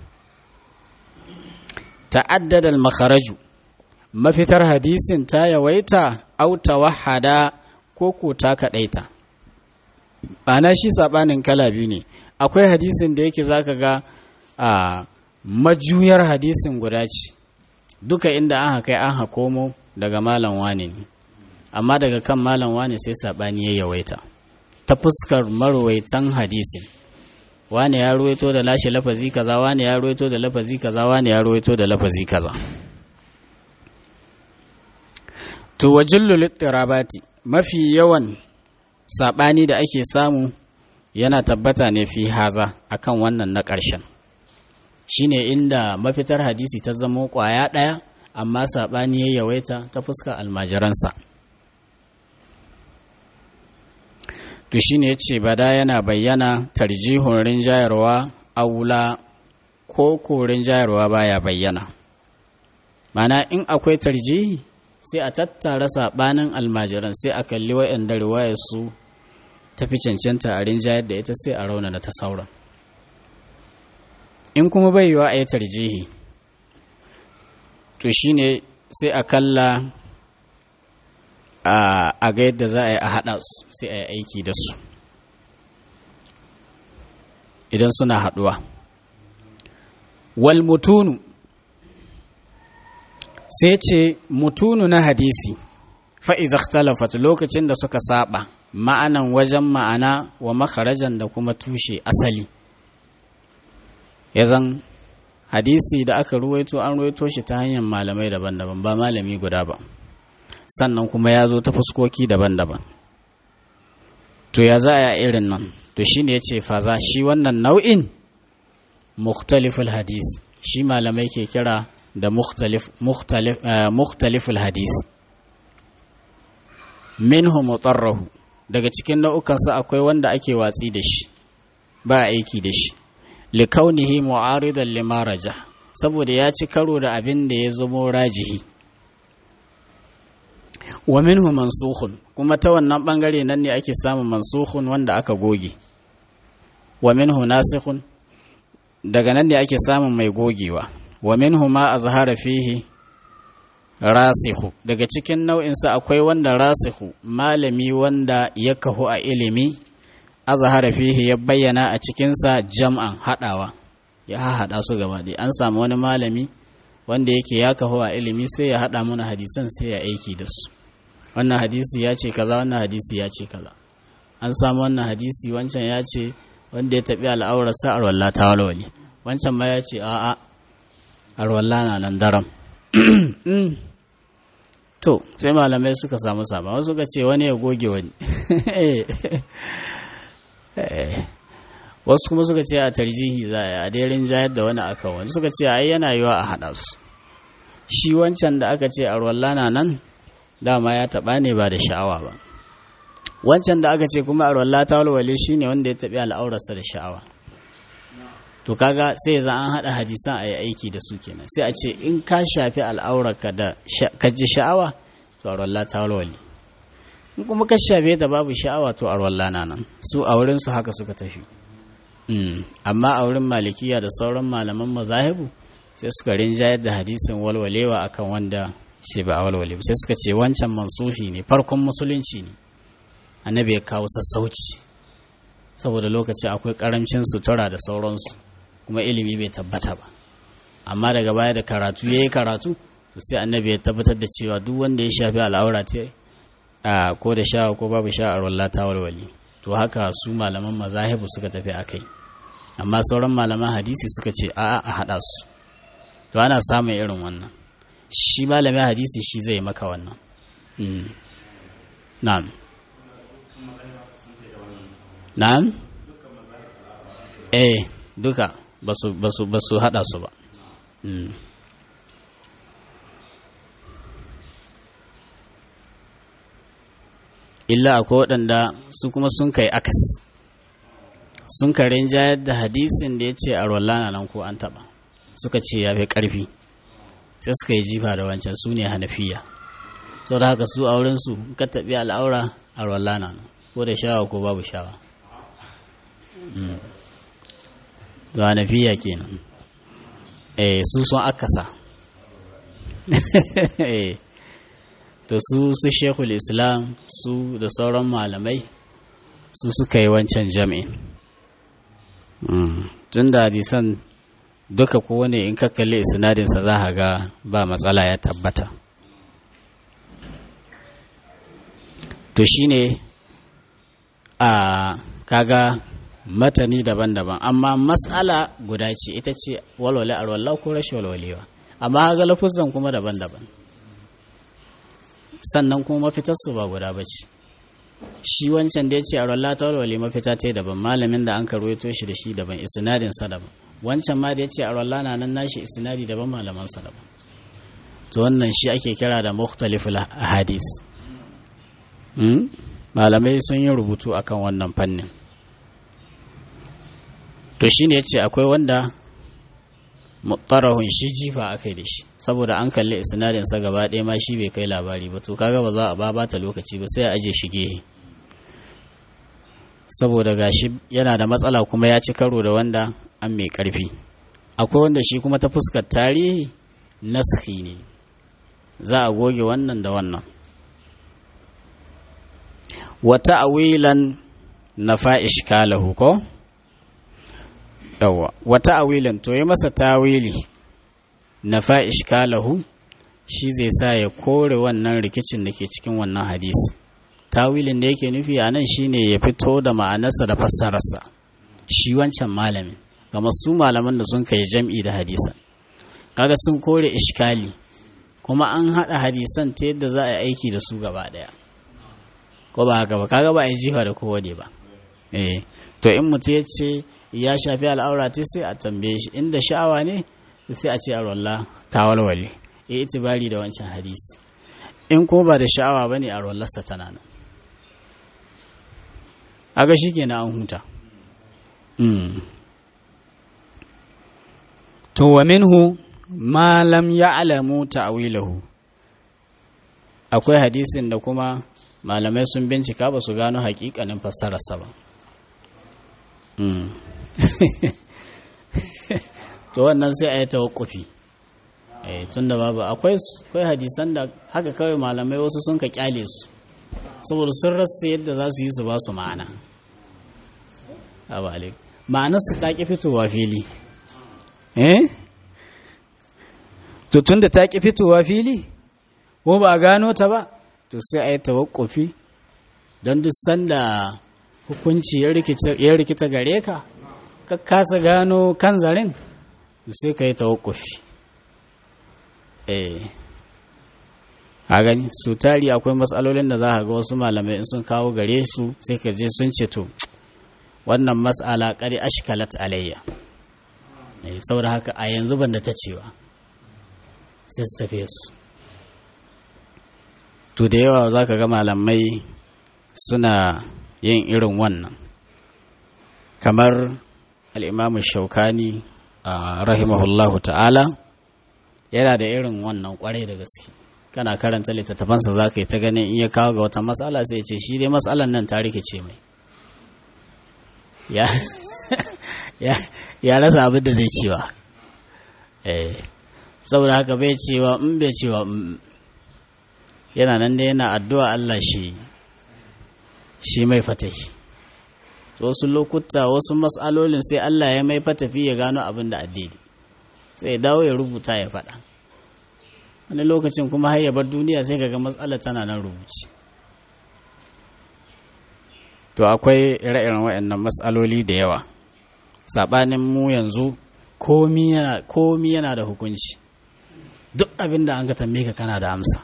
ta'addada al-makharaju mafitar hadisin ta yawaita au tawahada ko ko ta kadaita ana shi sabanin kala biyu ne akwai hadisin da yake zaka ga a majuyar hadisin guda ce duka inda an haka an hakomo daga malam wane ne amma daga kan malam wane sai sabani ya yawaita ta fuskar marwaitan hadisin wane ya ruwaito da lashe lafazi kaza wane ya ruwaito da lafazi kaza wane ya ruwaito da lafazi kaza to wajillu littirabati mafi yawan sabani da ake samu yana tabbata ne fi haza akan wannan na ƙarshen shine inda mafitar hadisi ta zamo ƙwaya ɗaya amma saɓani ya yawaita ta fuska almajiransa to shine ya ce bada yana bayyana tarjihun rinjayarwa aula ko ko rinjayarwa baya bayyana mana in akwai tarjihi sai a tattara saɓanin almajiran sai a kalli wa'yanda riwayar su tafi cancanta a rinjayar da ita sai a raunana ta sauran in kuma bai yiwa a yi tarjihi to shine sai a kalla a ga yadda za a yi a haɗa su sai a yi aiki da su idan suna haɗuwa wal mutunu sai ce mutunu na hadisi fa'iza talafat lokacin da suka saba ma'anan wajen ma'ana wa makarajan da kuma tushe asali ya zan hadisi da aka ruwaito an ruwaito shi ta hanyar malamai daban-daban ba malami guda ba sannan kuma ya zo ta fuskoki daban-daban to ya za a irin nan to shi ne ya ce faza shi wannan nau'in mukhtaliful hadis shi malamai ke kira da mukhtaliful hadis minhu mutarrahu daga cikin nau'ukansa akwai wanda ake watsi da shi ba aiki da shi likaunihi mu'aridan lima raja saboda ya ci karo da abin da ya zamo rajihi wa minhu mansukhun kuma ta wannan bangare nan ne ake samun mansukhun wanda aka goge wa minhu nasikhun daga nan ne ake samun mai gogewa wa minhu ma azhara fihi rasihu daga cikin nau'insa akwai wanda rasihu malami wanda ya kahu a ilimi azhara fihi ya bayyana a cikinsa jam'an haɗawa ya haɗa su gaba ɗaya an samu wani malami wanda yake ya kahu a ilimi sai ya haɗa mana hadisan sai ya aiki da su wannan hadisi ya ce kaza wannan hadisi ya ce kaza an samu wannan hadisi wancan ya ce wanda ya taɓi al'aurarsa a wallah ta walwali wancan ma ya ce a'a a wallah na nan daram to sai malamai suka samu saba wasu suka ce wani ya goge wani wasu kuma suka ce a tarjihi za a dairin jayar da wani aka wani suka ce ai yana yiwa a haɗa su shi wancan da aka ce a na nan dama ya taɓa ne ba da sha'awa ba wancan da aka ce kuma arwalla ta walwale shi ne wanda ya taɓi al'aurarsa da sha'awa to kaga sai za an haɗa hadisan a yi aiki da su kenan sai a ce in ka shafi al'aurarka da ka ji sha'awa to arwalla ta walwale in kuma ka shafe ta babu sha'awa to arwalla na nan su a wurin su haka suka tafi amma a wurin malikiya da sauran malaman mazahibu sai suka rinjayar da hadisin walwalewa akan wanda ce ba a walwale sai suka ce wancan mansuhi ne farkon musulunci ne annabi ya kawo sassauci saboda lokaci akwai karamcin sutura da sauransu kuma ilimi bai tabbata ba amma daga baya da karatu ya yi karatu sai annabi ya tabbatar da cewa duk wanda ya shafi al'aura ce ko da sha ko babu sha a wallah ta walwali to haka su malaman mazahibu suka tafi a kai amma sauran malaman hadisi suka ce a a haɗa su to ana samun irin wannan shi malamin hadisi shi zai maka wannan na'am na'am eh duka ba su hada su ba illa akwai waɗanda su kuma sun kai akas sun karin jayar da hadisin da ya ce a rollana nan ko an taɓa suka ce ya fi ƙarfi sai suka yi jifa da wancan su ne hanafiya sau da haka su aurensu ka taɓi al'aura a rollana nan ko da shawa ko babu shawa da hanafiya kenan eh su sun akasa to su su shekul islam su da sauran malamai su suka yi wancan jami'in tun da hadisan duka kowane in ka kalli isnadinsa za a ga ba matsala ya tabbata to shine a kaga matani daban-daban amma matsala guda ce ita ce walwale arwallah ko rashin walwalewa amma ga lafuzan kuma daban-daban sannan kuma mafitarsu ba guda ba ce shi wancan da ya ce arwallah ta walwale mafita ta daban malamin da an karuwaito shi da shi daban isnadinsa daban wancan ma da ya ce arwallah na nan nashi isnadi daban malamansa daban to wannan shi ake kira da mukhtaliful hadis malamai sun yi rubutu akan wannan fannin to shi ne ya ce akwai wanda mutarahun shi jifa aka yi da shi saboda an kalli isnadinsa gaba ɗaya ma shi bai kai labari ba to kaga ba za a ba bata lokaci ba sai a aje shi gehe saboda gashi yana da matsala kuma ya ci karo da wanda an mai ƙarfi akwai wanda shi kuma ta fuskar tarihi naski ne za a goge wannan da wannan wata awilan na fa'ish kalahu ko? yawa wata awilan to yi masa tawili na fa'ish kalahu shi zai sa ya kore wannan rikicin da ke cikin wannan hadisi tawilin da yake nufi a nan shine ya fito da ma'anarsa da fassararsa shi wancan malamin ga su malaman da sun kai jam'i da hadisan kaga sun kore ishkali kuma an haɗa hadisan ta yadda za a yi aiki da su gaba ɗaya ko ba haka ba kaga ba a yi jifa da kowane ba eh to in mutum ya ce ya shafi al'aura ta sai a tambaye shi inda sha'awa ne sai a ce a rolla ta walwale ya itibari da wancan hadisi in ko ba da sha'awa ba ne a rollarsa tana nan aga shi kenan an huta to wa minhu ma lam ya'lamu ta'wilahu akwai hadisin da kuma malamai sun bincika ba su gano hakikanin fassararsa ba to wannan sai a yi tawakkufi tun da babu akwai hadisan da haka kawai malamai wasu sun ka kyale su saboda sun rasa yadda za su yi su ba su ma'ana ma'anarsu ta ƙi fitowa fili eh to tun da ta ƙi fitowa fili ko ba a gano ta ba to sai a yi tawakkufi don duk sanda hukunci ya rikita gare ka ka kasa gano kan zarin sai ka yi tawakkufi eh a gani su tari akwai matsalolin da za a ga wasu malamai in sun kawo gare su sai ka je sun ce to wannan matsala kari ashkalat alayya saboda haka a yanzu ban da ta cewa sai su tafiye su to da yawa za ka ga malamai suna yin irin wannan kamar al'imamu shaukani a rahimahullahu ta'ala yana da irin wannan kwarai da gaske kana karanta littattafansa za ka yi ta ganin iya kawo ga wata matsala sai ce shi dai matsalan nan ta rikice mai ya rasa abin da zai cewa saboda haka bai cewa in bai cewa yana nan da yana addu'a Allah shi shi mai fatahi wasu lokuta wasu matsalolin sai Allah ya mai fatafi ya gano abin da addini sai dawo ya rubuta ya faɗa wani lokacin kuma har ya bar duniya sai kaga matsala tana nan rubuci to akwai ire-iren waɗannan matsaloli da yawa saɓanin mu yanzu komi yana da hukunci duk abin da an ka tambaye ka kana da amsa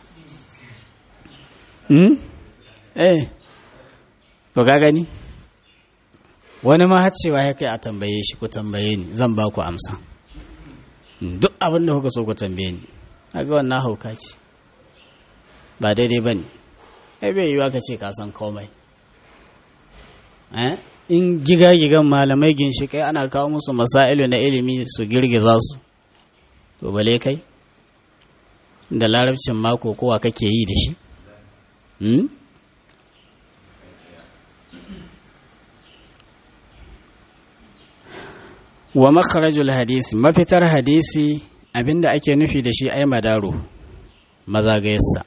eh to ka gani wani ma har cewa ya kai a tambaye shi ku tambaye ni zan ba ku amsa duk abin da kuka so ku tambaye ni haka wannan hauka ce ba daidai ba ne ai bai yiwa ka ce ka san komai in giga-gigan malamai ginshiƙai ana kawo musu masailu na ilimi su girgiza su to bale kai da larabcin mako kowa kake yi da shi wa makharajul hadisi mafitar hadisi abinda ake nufi da shi ai madaru mazagayarsa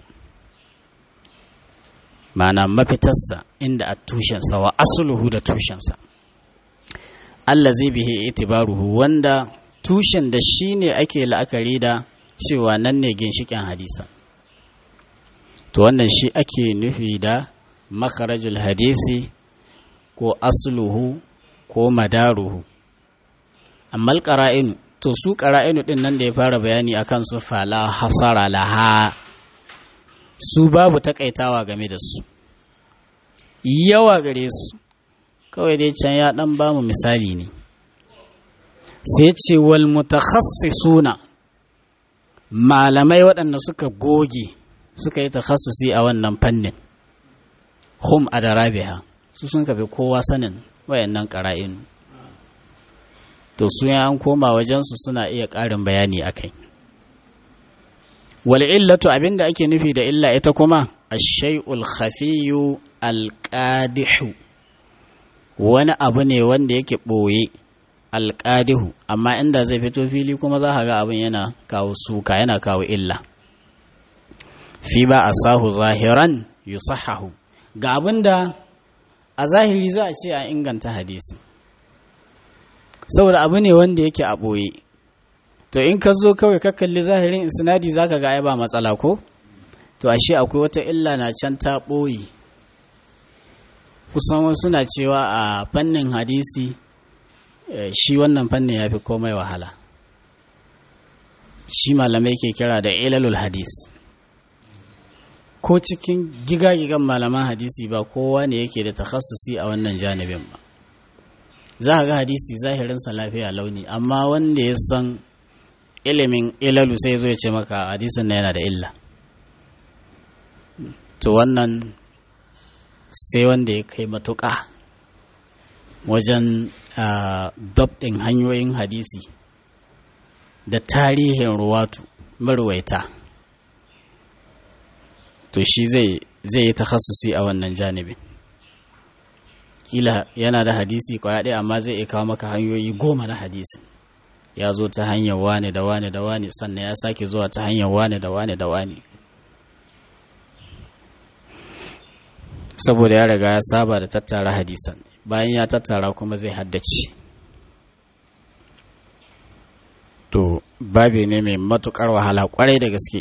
mana mafitarsa inda a tushensa wa asuluhu da tushensa Allah zai bihe itibaruhu wanda tushen da shi ne ake la'akari da cewa nan ne ginshikin hadisa to wannan shi ake nufi da makarajul hadisi ko asuluhu ko madaruhu amma ƙara'inu to su ƙara'inu ɗin nan da ya fara bayani a kan su fala hasara laha su babu takaitawa game da su yawa gare su kawai dai can ya ɗan ba mu misali ne sai ce wal mutakhasisuna malamai waɗanda suka goge suka yi takhassusi a wannan fannin hum a darabiha su sun kafi kowa sanin wayannan ƙara'inu to su an koma wajensu suna iya ƙarin bayani a kai wal illatu abinda ake nufi da illa ita kuma ashay'ul khafiyu alqadihu wani abu ne wanda yake ɓoye alƙadihu amma inda zai fito fili kuma za ka ga abin yana kawo suka yana kawo illa fi ba a sahu zahiran yusahahu ga abin da a zahiri za a ce a inganta hadisi saboda abu ne wanda yake a ɓoye to in ka zo kawai ka kalli zahirin isnadi zaka ga ai ba matsala ko to ashe akwai wata illa na can ta ɓoye kusan wasu na cewa a fannin hadisi shi wannan fannin ya fi komai wahala shi malamai ke kira da ilalul hadis ko cikin giga-gigan malaman hadisi ba kowa ne yake da takhassusi a wannan janibin ba za ga hadisi zahirinsa lafiya launi amma wanda ya san ilimin ilalu sai zo ya ce maka hadisin na yana da illa to wannan sai wanda ya kai matuƙa wajen dabɗin hanyoyin hadisi da tarihin ruwatu marwaita to shi zai yi takhassusi a wannan janibin kila yana da hadisi kwaya ɗaya amma zai iya kawo maka hanyoyi goma na hadisi ya zo ta hanyar wane da wane da wane sannan ya sake zuwa ta hanyar wane da wane da wane saboda ya riga ya saba da tattara hadisan bayan ya tattara kuma zai haddace to babe ne mai matukar wahala kwarai da gaske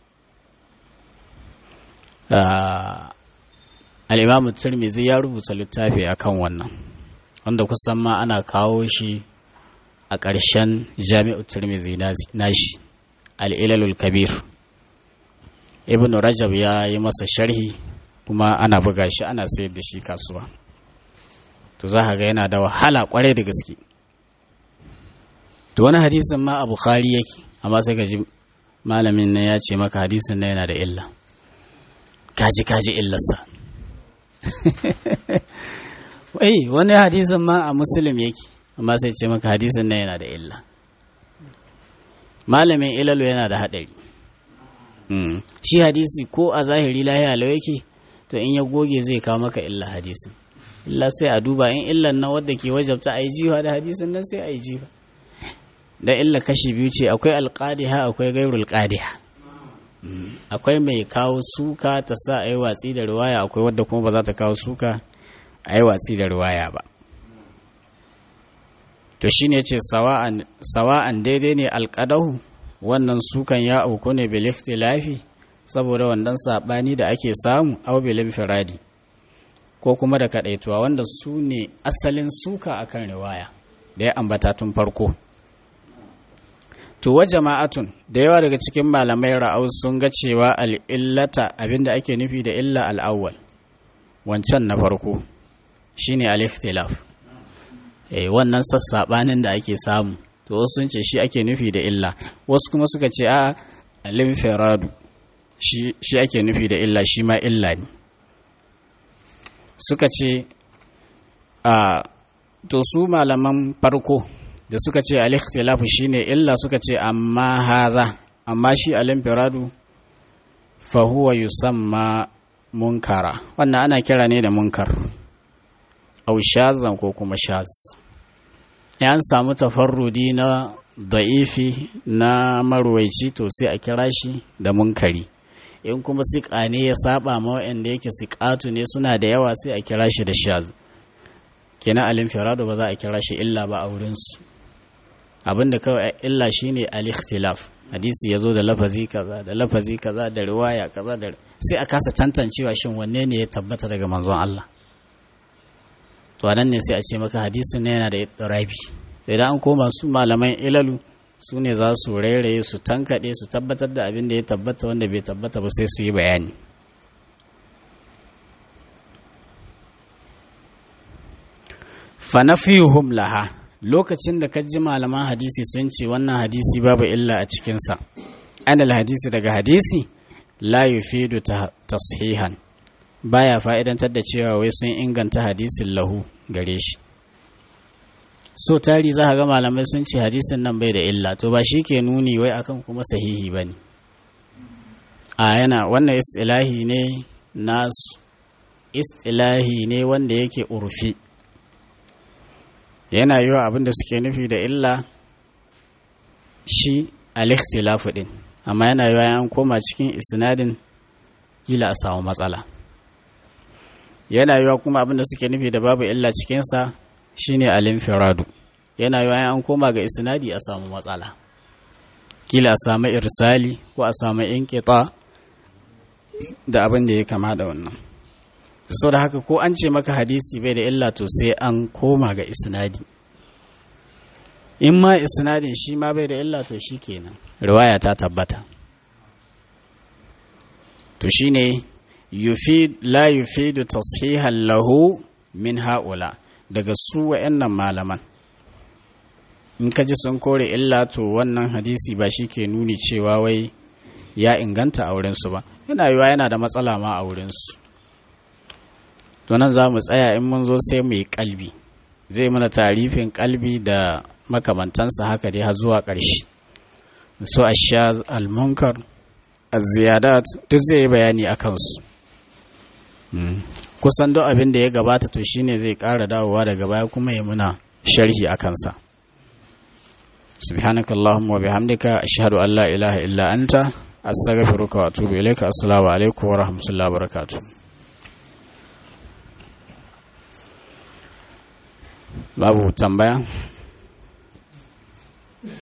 al'imamu turmizi ya rubuta littafi akan wannan wanda kusan ma ana kawo shi a ƙarshen jami'u turmizi nashi al'ilalul kabir ibn rajab ya yi masa sharhi kuma ana buga shi ana sayar da shi kasuwa to za ga yana da wahala kwarai da gaske to wani hadisin ma a bukhari yake amma sai ka ji malamin nan ya ce maka hadisin nan yana da illa kaji kaji illarsa wai wani hadisin ma a muslim yake amma sai ce maka hadisin nan yana da illa malamin ilalu yana da haɗari shi hadisi ko a zahiri lahiya lau yake to in ya goge zai kawo maka illa hadisin illa sai a duba in illan na wadda ke wajabta a yi jiwa da hadisin nan sai a yi jiwa da illa kashi biyu ce akwai alƙadiha akwai gairul ƙadiha akwai mai kawo suka ta sa a yi watsi da ruwaya akwai wadda kuma ba za ta kawo suka a yi watsi da ruwaya ba to shi ne ce sawa'an daidai ne alƙadahu wannan sukan ya auku ne bil lafi saboda wannan saɓani da ake samu au bil firadi ko kuma da kaɗaituwa wanda su ne asalin suka akan riwaya da ya ambata tun farko to wa jama'atun da yawa daga cikin malamai ra'au sun ga cewa al'illata abinda ake nufi da illa al'awwal wancan na farko shine al-ikhtilaf eh wannan sassabanin da ake samu to wasu sun ce shi ake nufi da illa wasu kuma suka ce a al-infiradu shi shi ake nufi da illa shi ma illa ne suka ce a to su malaman farko da suka ce al-ikhtilafu shine illa suka ce amma haza amma shi al-infiradu fa huwa yusamma munkara wannan ana kira ne da munkar au shazan ko kuma shaz an samu tafarrudi na da'ifi na marwaici to sai a kira shi da munkari in kuma siƙa ne ya saba ma waɗanda yake siƙatu ne suna da yawa sai a kira shi da shaz kenan al-infiradu ba za a kira shi illa ba a wurinsu abinda kawai illa shine al-ikhtilaf hadisi ya zo da lafazi kaza da lafazi kaza da riwaya kaza da sai a kasa tantancewa shin wanne ne ya tabbata daga manzon Allah to anan ne sai a ce maka hadisin ne yana da rabi sai idan an koma su malaman ilalu su ne za su rairaye su tankaɗe su tabbatar da abin da ya tabbata wanda bai tabbata ba sai su yi bayani fa nafiyuhum laha lokacin da ka ji malaman hadisi sun ce wannan hadisi babu illa a cikinsa anal hadisi daga hadisi la yufidu tashihan baya fa'idantar da cewa wai sun inganta hadisin lahu gare shi so tari za ga malamai sun ce hadisin nan bai da illa to ba shi ke nuni wai akan kuma sahihi ba ne a yana wannan istilahi ne nasu istilahi ne wanda yake urfi yana yi wa abinda suke nufi da illa shi al-ikhtilafu din amma yana yi wa an koma cikin isnadin kila a samu matsala yana yi wa kuma abinda suke nufi da babu illa cikinsa shine al-infiradu yana yi wa an koma ga isnadi a samu matsala kila a samu irsali ko a samu inqita da abin da ya kama da wannan so da haka ko an ce maka hadisi bai da illa to sai an koma ga isnadi in ma isnadin shi ma bai da illa to shi kenan riwaya ta tabbata to shine yufid la yufidu tashihan lahu min haula daga su wa'annan malaman in ka ji sun kore illa to wannan hadisi ba shi ke nuni cewa wai ya inganta a wurinsu ba yana yiwa yana da matsala ma a wurinsu to nan za mu tsaya in mun zo sai mu yi kalbi zai mana tarifin kalbi da makamantansa haka dai har zuwa ƙarshe so asha almunkar ziyadat duk zai yi bayani a kansu kusan duk abin da ya gabata to shine zai ƙara dawowa daga baya kuma ya muna sharhi a kansa سبحانك اللهم وبحمدك أشهد أن لا إله إلا أنت أستغفرك وأتوب إليك السلام عليكم ورحمة الله وبركاته babu tambaya